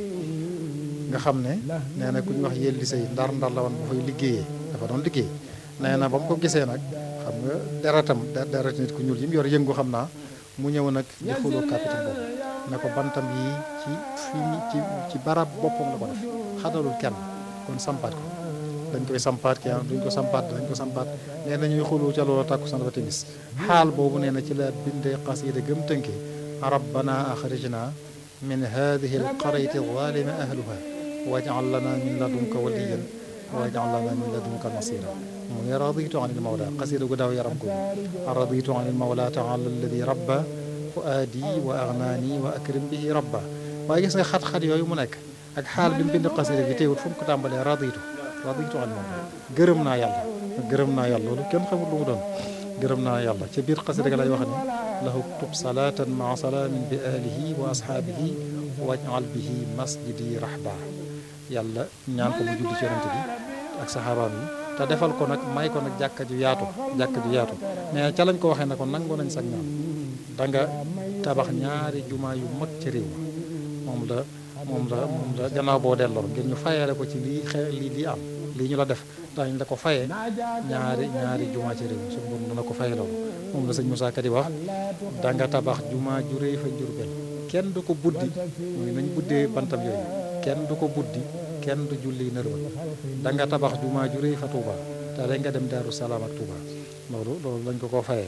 nga xam ne nee na ku ñu wax yéel li say ndar ndar la woon bu fay liggéeyee dafa doon liggéey nee na ba mu ko gisee nag xam nga deretam deret nit ku ñuul yi mu yor yëngu xam naa mu ñëw nag di xuloo capitaine boobu ne ko bantam yi ci fii ci ci barab boppam la ko def xadalul kenn kon sampaat ko dañ koy sampaat kii duñ ko sampaat dañ ko sampaat nee na ñuy xuloo ca loolu tàkku san ba timis xaal boobu nee na ci la bindee xasida gëm tënke rabbana axrijna min hadihi alqaryati zalimi ahluha waj'al lana min ladunka waliyan waj'al lana min ladunka nasira mu ne raditu an il mawla xasida gu daw yaram ko raditu an il mawla taala alladi rabba fuaadi wa agnaani wa akrim bihi rabba waaye gis nga xat-xat yooyu mu nekk ak xaal bi mu bind xasida gi teewut fu mu ko tàmbalee raditu raditu an il mawla gërëm naa yàlla gërëm naa yàlla loolu kenn xamul lu mu doon gërëm naa yàlla ca biir xasida ga lay wax ne lahu tub salatan maa salaamin bi alihi wa ashaabihi waj'al bihi masjidi rahba yàlla ñaan ko mu julli ci yonente bi ak saxaabaam yi te defal ko nag may ko nag jàkka ju yaatu jàkka ju yaatu mais ca lañ ko waxee ne ko nangu nañ sag ñaan da nga tabax ñaari jumaa yu mag ci réew moom la moom la moom la gannaaw boo delloo ngir ñu fayeele ko ci lii xe lii lii am lii ñu la def dañ la ko fayee ñaari ñaari jumaa ci réew mi suñu borom dana ko fayee loolu moom la sëñ Moussa Ka di wax da nga tabax jumaa ju réy fa Njurbel kenn du ko buddi muy nañ buddee bantam yooyu kenn du ko buddi kenn du julli nërwal da nga tabax jumaa ju réy fa Touba te da nga dem Daaru Salaam ak Touba loolu loolu lañ ko koo fayee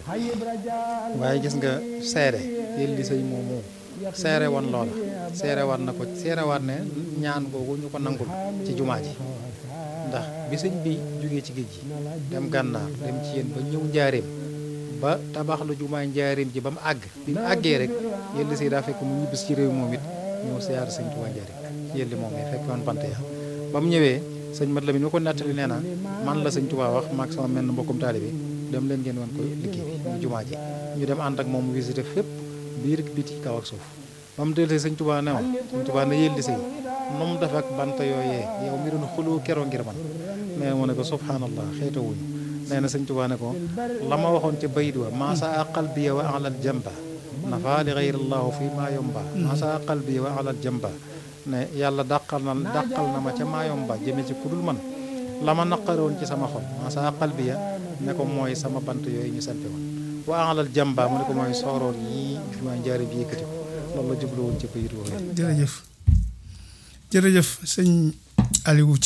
waaye gis nga seere yéen li sëy moom moom seere woon loola seere waat na ko seere waat ne ñaan googu ñu ko nangul ci jumaa ji ndax bi sëñ bi jógee ci géej gi dem gànnaar dem ci yéen ba ñëw njaareem ba tabax lu jumaa njaareem ji ba mu àgg bi mu àggee rek yéen li sëy daa fekk mu ñibbis ci réew moom it ñëw siyaar sëñ Tuubaa njaareem yéen li moom yi fekk woon bant ya ba mu ñëwee sëñ mat la mi ñu ko nettali nee na man la sëñ Tuubaa wax maag sama menn mbokkum taalibe dem leen ngeen wan ko liggéey bi ñu jumaa ji ñu dem ànd ak moom visité fépp biir biti kaw ak suuf ba mu dellusee sëñ Tuubaa ne woon sëñ Tuubaa ne yéen li sëy nu mu def ak bant yooyee yow mi doon xuloo keroo ngir man nee mu ne ko subhanallah xeeta wuñu nee na sëñ Tuubaa ne ko la ma waxoon ca bayit wa maasa qalbiya wa alal jamba nafa li gayrillahu fi maa yomba maasa qalbiya wa alal jamba ne yàlla dàqal na dàqal na ma ca maa yomba jëme ci kudul man la ma naqaroon ci sama xol maasa qalbiya ne ko mooy sama bant yooyu ñu sampe woon wa alal jamba mu ne ko mooy sooroon yii jumaa njaari bi yëkkati ko loolu la jublu woon ci bayit woowu jërëjëf jërëjëf sëñ Aliou